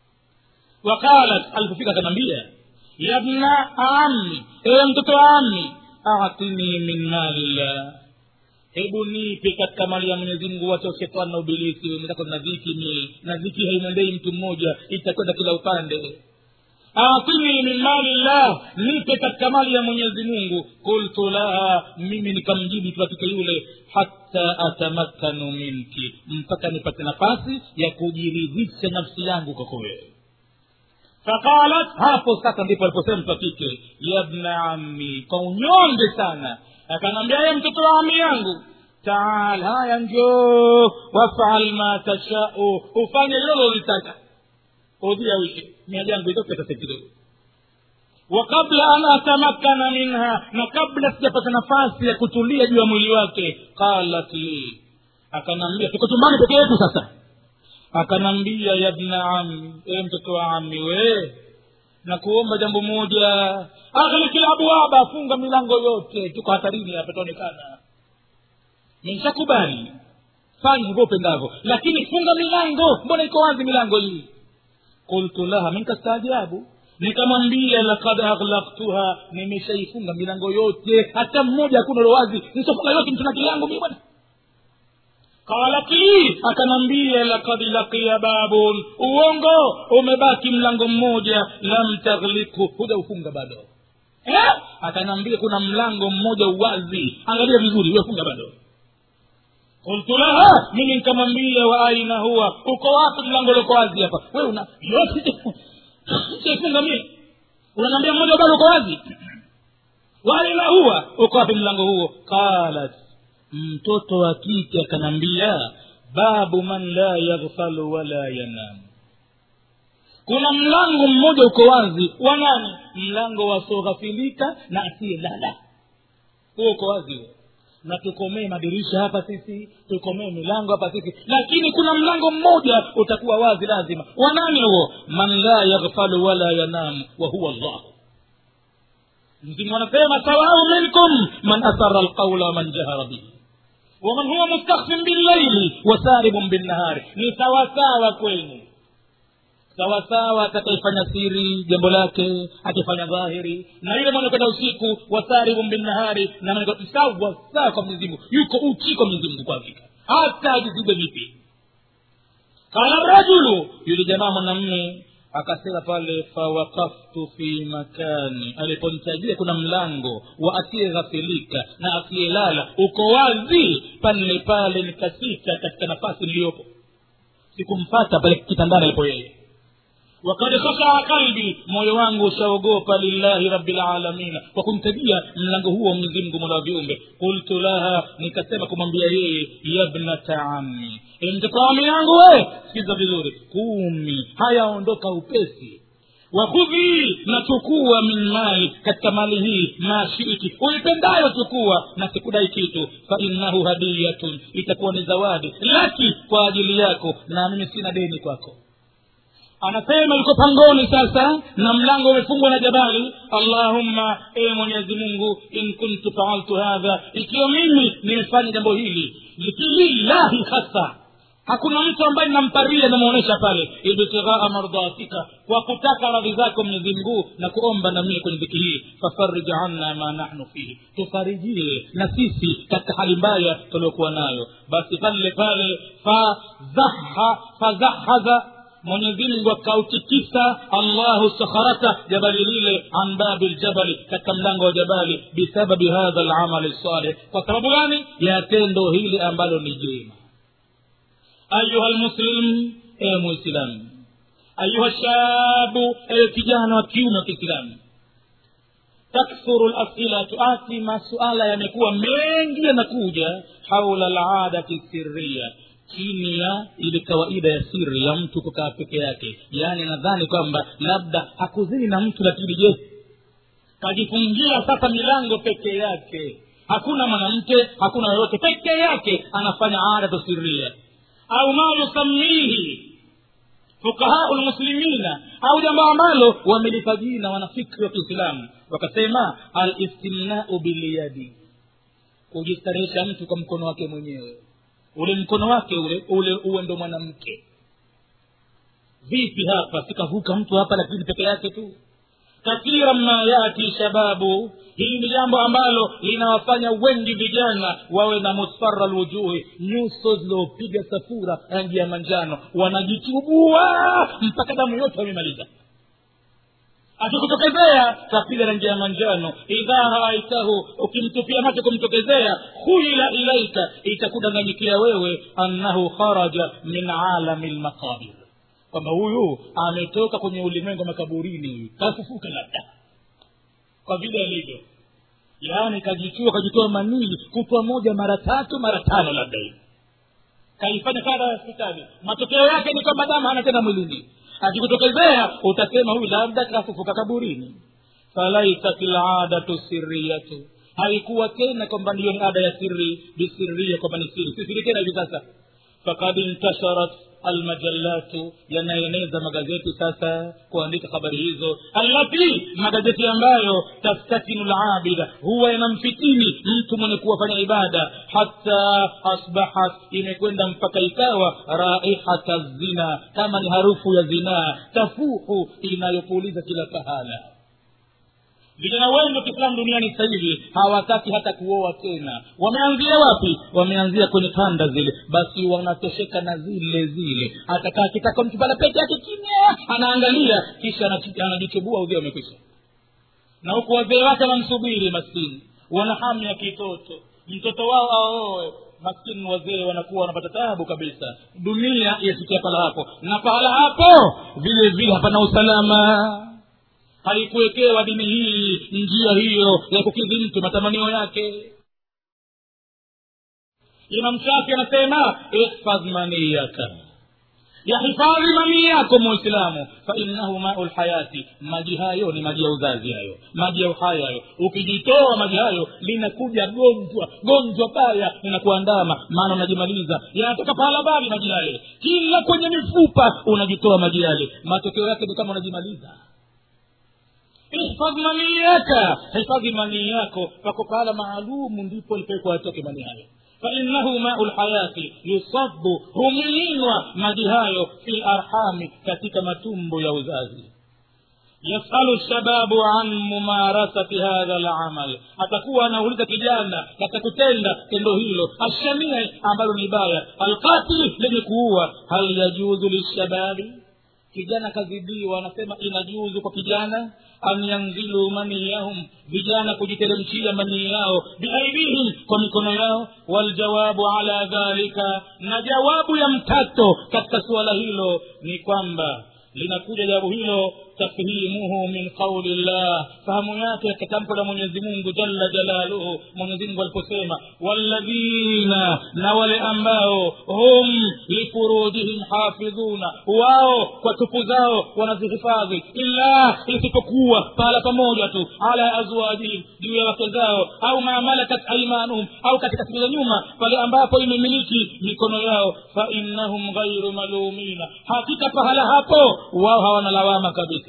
waqalat alipofika akanaambia yabna ami ewe mtoto wa ami atini min malillah hebu nipe katika mali ya mwenyezi mungu wacha ushetani na ubilisi nataka na dhiki mie na dhiki haimwendei mtu mmoja itakwenda kila upande atini min mali llah nipe katika mali ya mwenyezi mungu qultu laha mimi nikamjibu katika yule hata atamakkanu minki mpaka nipate nafasi ya kujiridhisha nafsi yangu kwako wewe faqalat hapo sasa ndipo aliposema mtu wa kike yabna ammi kwa unyonge sana akanaambia ye mtoto wa ami yangu taal haya njoo wafal ma tashau ufanye lilololitaka udhia wishe mia jangu itoke sasa kidogo wa kabla an atamakkana minha na kabla sijapata nafasi ya kutulia juu ya mwili wake qalat li akanambia tuko chumbani peke yetu sasa akanambia yabna ami e mtoto wa ami we na kuomba jambo moja aghlikil abwaba funga milango yote tuko hatarini hapa taonekana nishakubali fanya hivyo upendavyo lakini funga milango mbona iko wazi milango hii qultu laha minkastaajabu nikamwambia lakad aghlaktuha nimeshaifunga milango yote hata mmoja hakuna lowazi nisofunga yote mtunaki yangu mi bwana qalat li akanambia lakad laqiya babun uongo umebaki mlango mmoja lam taghliku hujaufunga bado eh? akanambia kuna mlango mmoja uwazi angalia vizuri wefunga bado qultu laha mimi nikamwambia wa aina huwa uko wapi mlango loko wazi hapa we una yote saifunga mie unaniambia mmoja bado uko wazi wa aina huwa uko wapi mlango huo qalat mtoto wa kike akanambia babu man la yaghfalu wala yanam kuna mlango mmoja uko wazi wa nani mlango wasioghafilika na asiyelala huo uko wazi huo na tukomee madirisha hapa sisi tukomee milango hapa sisi lakini kuna mlango mmoja utakuwa wazi lazima wanani huo man la yaghfalu wala yanamu wa huwa llah mzimu anasema sawau minkum man asara alqaula waman jahara bihi waman huwa mustakhfin billaili wasaribun binnahari ni sawasawa kwenu sawasawa atakayefanya siri jambo lake akifanya dhahiri na yule mwenye kwenda usiku wasaribun binnahari na mwenye kwenda- sawa sawa kwa mwenyezi mungu yuko uchi kwa mwenyezi mungu kwa hakika hata ajizibe vipi qala rajulu yule jamaa mwanamme akasema pale fawakaftu fi makani aliponitajia kuna mlango wa asiyeghafilika na asiyelala uko wazi pale pale nikasita katika nafasi niliyopo sikumpata pale kitandani alipo yeye wakad khashaa qalbi moyo wangu ushaogopa lillahi rabilalamina kwa kumtajia mlango huo wa mwenyezi mungu mola wa viumbe qultu laha nikasema kumwambia yeye yabnata ammi E mtoto wa ami yangu we sikiza vizuri kumi hayaondoka upesi wakhudhi na chukua min mali katika mali hii mashiti uipendayo chukua na sikudai kitu fainnahu hadiyatun itakuwa ni zawadi laki kwa ajili yako na mimi sina deni kwako anasema yuko pangoni sasa na mlango umefungwa na jabali allahumma e mwenyezi mungu in kuntu faaltu hadha ikiwa mimi nimefanya jambo hili lillahi hasa hakuna mtu ambaye namparia namwonyesha pale ibtighaa mardhatika kwa kutaka radhi zako mwenyezi mungu na kuomba na mie kwenye dhiki hii fafarij anna ma nahnu fihi tufarijie na sisi katika hali mbaya tuliokuwa nayo basi pale pale fazaha fazahaza mwenyezi mungu akautikisa allahu sakharata jabali lile an babi ljabali katika mlango wa jabali bisababi hadha lamali salih kwa sababu gani ya tendo hili ambalo ni jema ayuha lmuslim ewe muislamu ayuha shabu ewe kijana wa kiume wa kiislamu takthuru lasilatu ati masuala yamekuwa mengi yanakuja haula ladati sirria chini ya ile kawaida ya siri ya mtu kukaa peke yake yaani nadhani kwamba labda hakuzini na mtu lakini je kajifungia sasa milango peke yake hakuna mwanamke hakuna yoyote peke yake anafanya adatu siria au ma yusamihi fukahau lmuslimina au jambo ambalo wamelipa jina wanafikri wa kiislamu wakasema alistimnau bilyadi kujistarehesha mtu kwa mkono wake mwenyewe ule mkono wake ule ule uwe ndo mwanamke vipi hapa sikavuka mtu hapa lakini peke yake tu kathira ma yati shababu hili ni jambo ambalo linawafanya wengi vijana wawe na musfara lwujuhi nyuso ziliopiga safura rangi ya manjano wanajitubua mpaka damu yote wamemaliza akikutokezea kapiga rangi ya manjano idha raaitahu ukimtupia macho kumtokezea khuyila ilaika itakudanganyikia wewe annahu kharaja min alami lmaqabir kwamba huyu ametoka kwenye ulimwengu wa makaburini huyu kafufuka labda kwa vile alivyo yaani kajichua kajitoa manii kutwa moja mara tatu mara tano labda hivi kaifanya kada ya hospitali matokeo yake ni kwamba damu hana tena mwilini akikutokezea utasema huyu labda kafufuka kaburini falaisat ladatu siriyatu haikuwa tena kwamba ndiyo ni ada ya siri bisiria kwamba ni siri si siri tena hivi sasa fakad intasharat almajallatu yanaeneza magazeti sasa kuandika habari hizo allati magazeti ambayo tastakinu labida huwa yanamfitini mtu mwenye kuwafanya ibada hata asbahat imekwenda mpaka ikawa raihata zina kama ni harufu ya zinaa tafuhu inayopuliza kila pahala vijana wengi wa kiislamu duniani sasa hivi hawataki hata kuoa tena wameanzia wapi wameanzia kwenye kanda zile basi wanatosheka na zile zile atakaa kitaka mtu pala peke yake kimya anaangalia kisha anachi- anajichubua udhia umekwisha na huku wazee wake wanamsubiri maskini wana hamu ya kitoto mtoto wao aoe maskini wazee wanakuwa wanapata tabu kabisa dunia yafikia pahala hapo na pahala hapo vile vile hapana usalama haikuwekewa dini hii njia hiyo ya kukidhi mtu matamanio yake imam shafi anasema ihfadh maniyaka yahifadhi manii yako muislamu fainahu mau lhayati maji hayo ni maji ya uzazi hayo maji ya uhai hayo ukijitoa maji hayo linakuja gonjwa gonjwa baya linakuandama maana unajimaliza yanatoka pahala bali maji yale kila kwenye mifupa unajitoa maji yale matokeo yake ni kama unajimaliza ihfadh manii yaka hifadhi manii yako pako pahala maalumu ndipo lipekwa atoke manii hayo fainahu mau lhayati yusabu humiminwa maji hayo fi larhami katika matumbo ya uzazi yasalu shababu an mumarasati hadha lamal atakuwa anauliza kijana katika kutenda tendo hilo ashamie ambalo ni baya alqatili lenye kuua hal yajuzu lishababi kijana kazidiwa anasema inajuzu kwa kijana an yanzilu maniyahum vijana kujiteremshia manii yao biaidihim kwa mikono yao waljawabu ala dhalika na jawabu ya mkato katika suala hilo ni kwamba linakuja jawabu hilo tafhimuhu min qauli llah fahamu yake katika tamko la mwenyezi mungu jalla jalaluhu mwenyezi mungu aliposema walladhina na wale ambao hum lifurujihim hafidhuna wao kwa tupu zao wanazihifadhi illa isipokuwa pahala pamoja tu ala azwajihim juu ya wake zao au ma malakat aimanuhum au katika siku za nyuma pale ambapo imemiliki mikono yao fainnahum ghairu malumina hakika pahala hapo wao hawana lawama kabisa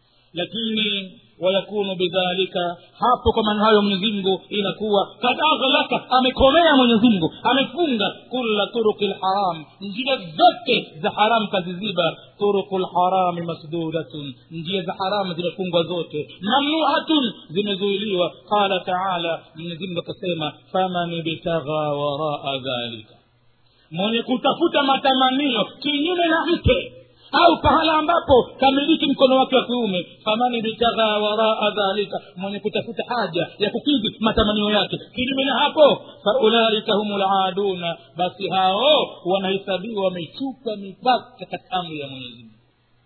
lakini wayakunu bidhalika hapo kwa maana hayo mwenyezimngu inakuwa kad aghlaka amekomea mwenyezimngu amefunga kula turuki lharam njia zote za haramu kaziziba turuku lharami masdudatun njia za haramu zimefungwa zote mamnuatun zimezuiliwa qala taala mwenyezimngu akasema faman ibtagha waraa dhalika mwenye kutafuta matamanio kinyume na mke au pahala ambapo kamiliki mkono wake wa kiume famani bitagha waraa dhalika mwenye kutafuta haja ya kukidhi matamanio yake kinyume na hapo faulaika hum laduna basi hao wanahesabiwa wamechuka mipaka katika amri ya mwenyezi mungu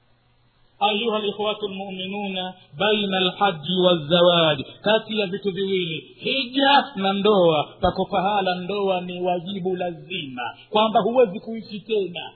ayuha likhwatu lmuminuna baina alhaji walzawaji kati ya vitu viwili hija na ndoa pako pahala ndoa ni wajibu lazima kwamba huwezi kuishi tena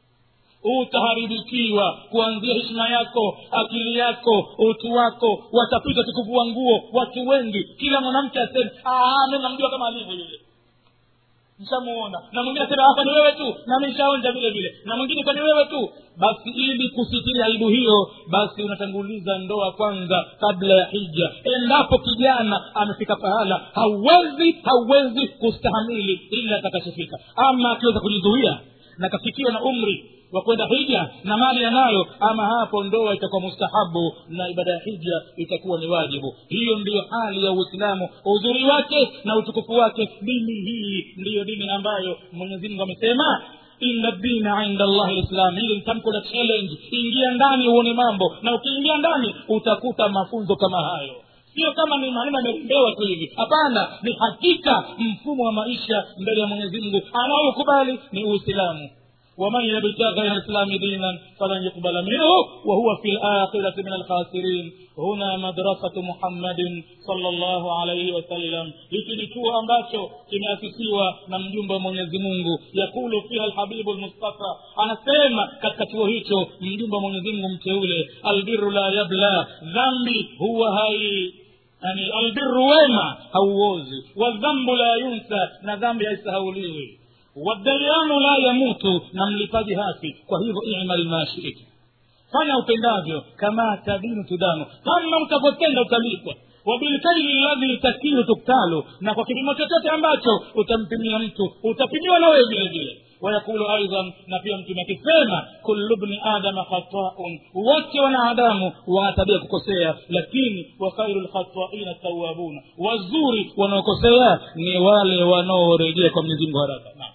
utaharibikiwa kuanzia heshima yako akili yako utu wako watapita tukuvua nguo watu wengi kila mwanamke aseme mi namjua kama alivyo yule nishamuona na mwingine asema hapa ni wewe tu na mishaonja vile vile na mwingine kwa ni wewe tu basi ili kusitiri aibu hiyo basi unatanguliza ndoa kwanza kabla ya hija endapo kijana amefika pahala hauwezi hauwezi kustahamili ila atakachofika ama akiweza kujizuia na kafikiwa na umri wa kwenda hija na mali yanayo ama hapo ndoa itakuwa mustahabu na ibada ya hija itakuwa ni wajibu hiyo ndiyo hali ya uislamu uzuri wake na utukufu wake dini hii ndiyo dini ambayo mwenyezi mungu amesema inna dina inda allahi lislam hili ni tamko la challenge ingia ndani uone mambo na ukiingia ndani utakuta mafunzo kama hayo sio kama ni maneno yamerembewa tu hivi hapana ni hakika mfumo wa maisha mbele ya mwenyezi mungu anaokubali ni uislamu ومن يبتغي غير الاسلام دينا فلن يقبل منه وهو في الاخره من الخاسرين هنا مدرسه محمد صلى الله عليه وسلم hiki ni chuo ambacho kimeasisiwa na mjumbe wa mwenyezi mungu yakulu fiha lhabibu lmustafa anasema katika chuo hicho mjumbe wa mwenyezi mungu mteule albiru la yabla dhambi huwa hai yani albiru wema hauozi wadhambu la yunsa na dhambi haisahauliwi wadayanu la yamutu na mlipaji hafi kwa hivyo imal ma shita fanya upendavyo kama tadinu tudanu kama utapotenda utalipwa wabilkaili ladhi takilu tuktalu na kwa kipimo chochote ambacho utampimia mtu utapimiwa na wewe vile vile wayakulu aidan na pia mtume akisema kullu bni adama khataun wote wanadamu wana tabia kukosea lakini wa khairu lkhataina tawabuna wazuri wanaokosea ni wale wanaorejea kwa mwenyezi mungu haraka naam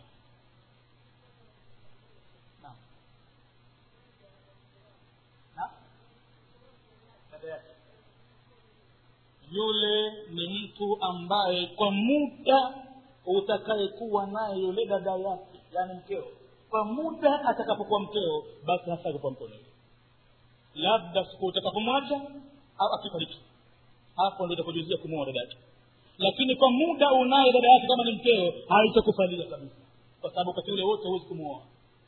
yule ni mtu ambaye kwa muda utakayekuwa naye yule dada yake yani mkeo kwa muda atakapokuwa mkeo basi hasa kuwa mkononi labda siku utakapomwacha au akifariki hapo ndio itakujuzia kumwoa dada yake lakini kwa muda unaye dada yake kama ni mkeo haitakufalia kabisa kwa sababu wakati ule wote huwezi kumwoa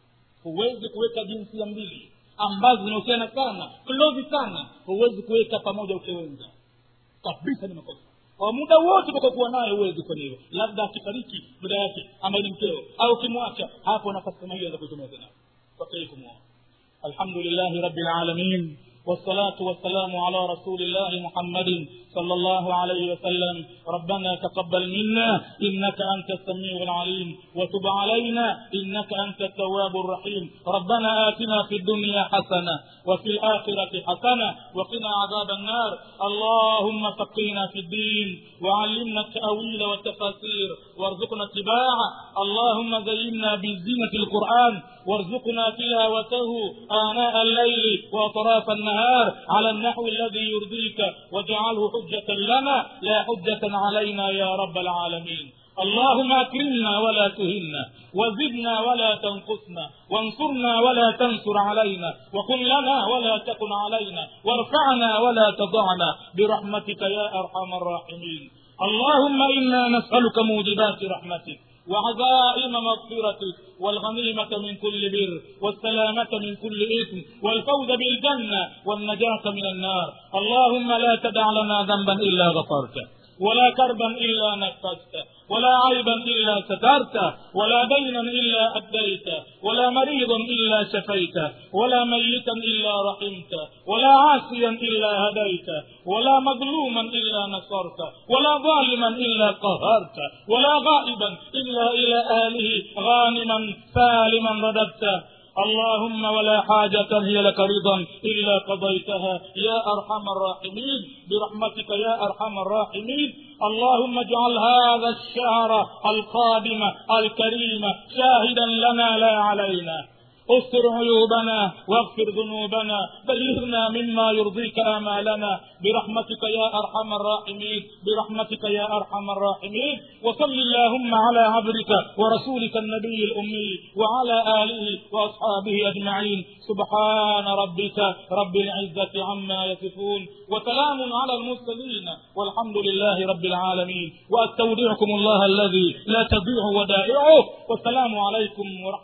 huwezi kuweka jinsia mbili ambazo zinahusiana sana klozi sana huwezi kuweka pamoja ukewenza kabisa ni makosa kwa muda wote utakakuwa naye huwezi kufanya hivyo labda akifariki dada yake ambaye ni mkeo au ukimwacha hapo nafasi kama hiyo za kuitumia tena kwake kumwoa alhamdulillahi rabbil alamin والصلاة والسلام على رسول الله محمد صلى الله عليه وسلم ربنا تقبل منا إنك أنت السميع العليم وتب علينا إنك أنت التواب الرحيم ربنا آتنا في الدنيا حسنة وفي الآخرة حسنة وقنا عذاب النار اللهم فقهنا في الدين وعلمنا التأويل والتفاسير وارزقنا اتباعه اللهم زينا بزينة القرآن وارزقنا تلاوته آناء الليل وأطراف النهار على النحو الذي يرضيك واجعله حجة لنا لا حجة علينا يا رب العالمين اللهم اكرمنا ولا تهنا وزدنا ولا تنقصنا وانصرنا ولا تنصر علينا وكن لنا ولا تكن علينا وارفعنا ولا تضعنا برحمتك يا ارحم الراحمين اللهم انا نسالك موجبات رحمتك وعزائم مغفرتك والغنيمة من كل بر والسلامة من كل إثم والفوز بالجنة والنجاة من النار اللهم لا تدع لنا ذنبا إلا غفرته ولا كربا إلا نفسته ولا عيبا إلا سترته ولا دينا إلا أديته ولا مريضا إلا شفيته ولا ميتا إلا رحمته ولا عاصيا إلا هديته ولا مظلوما إلا نصرته ولا ظالما إلا قهرته ولا غائبا إلا إلى أهله غانما سالما رددته اللهم ولا حاجة هي لك رضا إلا قضيتها يا أرحم الراحمين برحمتك يا أرحم الراحمين اللهم اجعل هذا الشهر القادم الكريم شاهدا لنا لا علينا استر عيوبنا واغفر ذنوبنا بلغنا مما يرضيك آمالنا برحمتك يا أرحم الراحمين برحمتك يا أرحم الراحمين وصل اللهم على عبدك ورسولك النبي الأمي وعلى آله وأصحابه أجمعين سبحان ربك رب العزة عما يصفون وسلام على المرسلين والحمد لله رب العالمين وأستودعكم الله الذي لا تضيع ودائعه والسلام عليكم ورحمة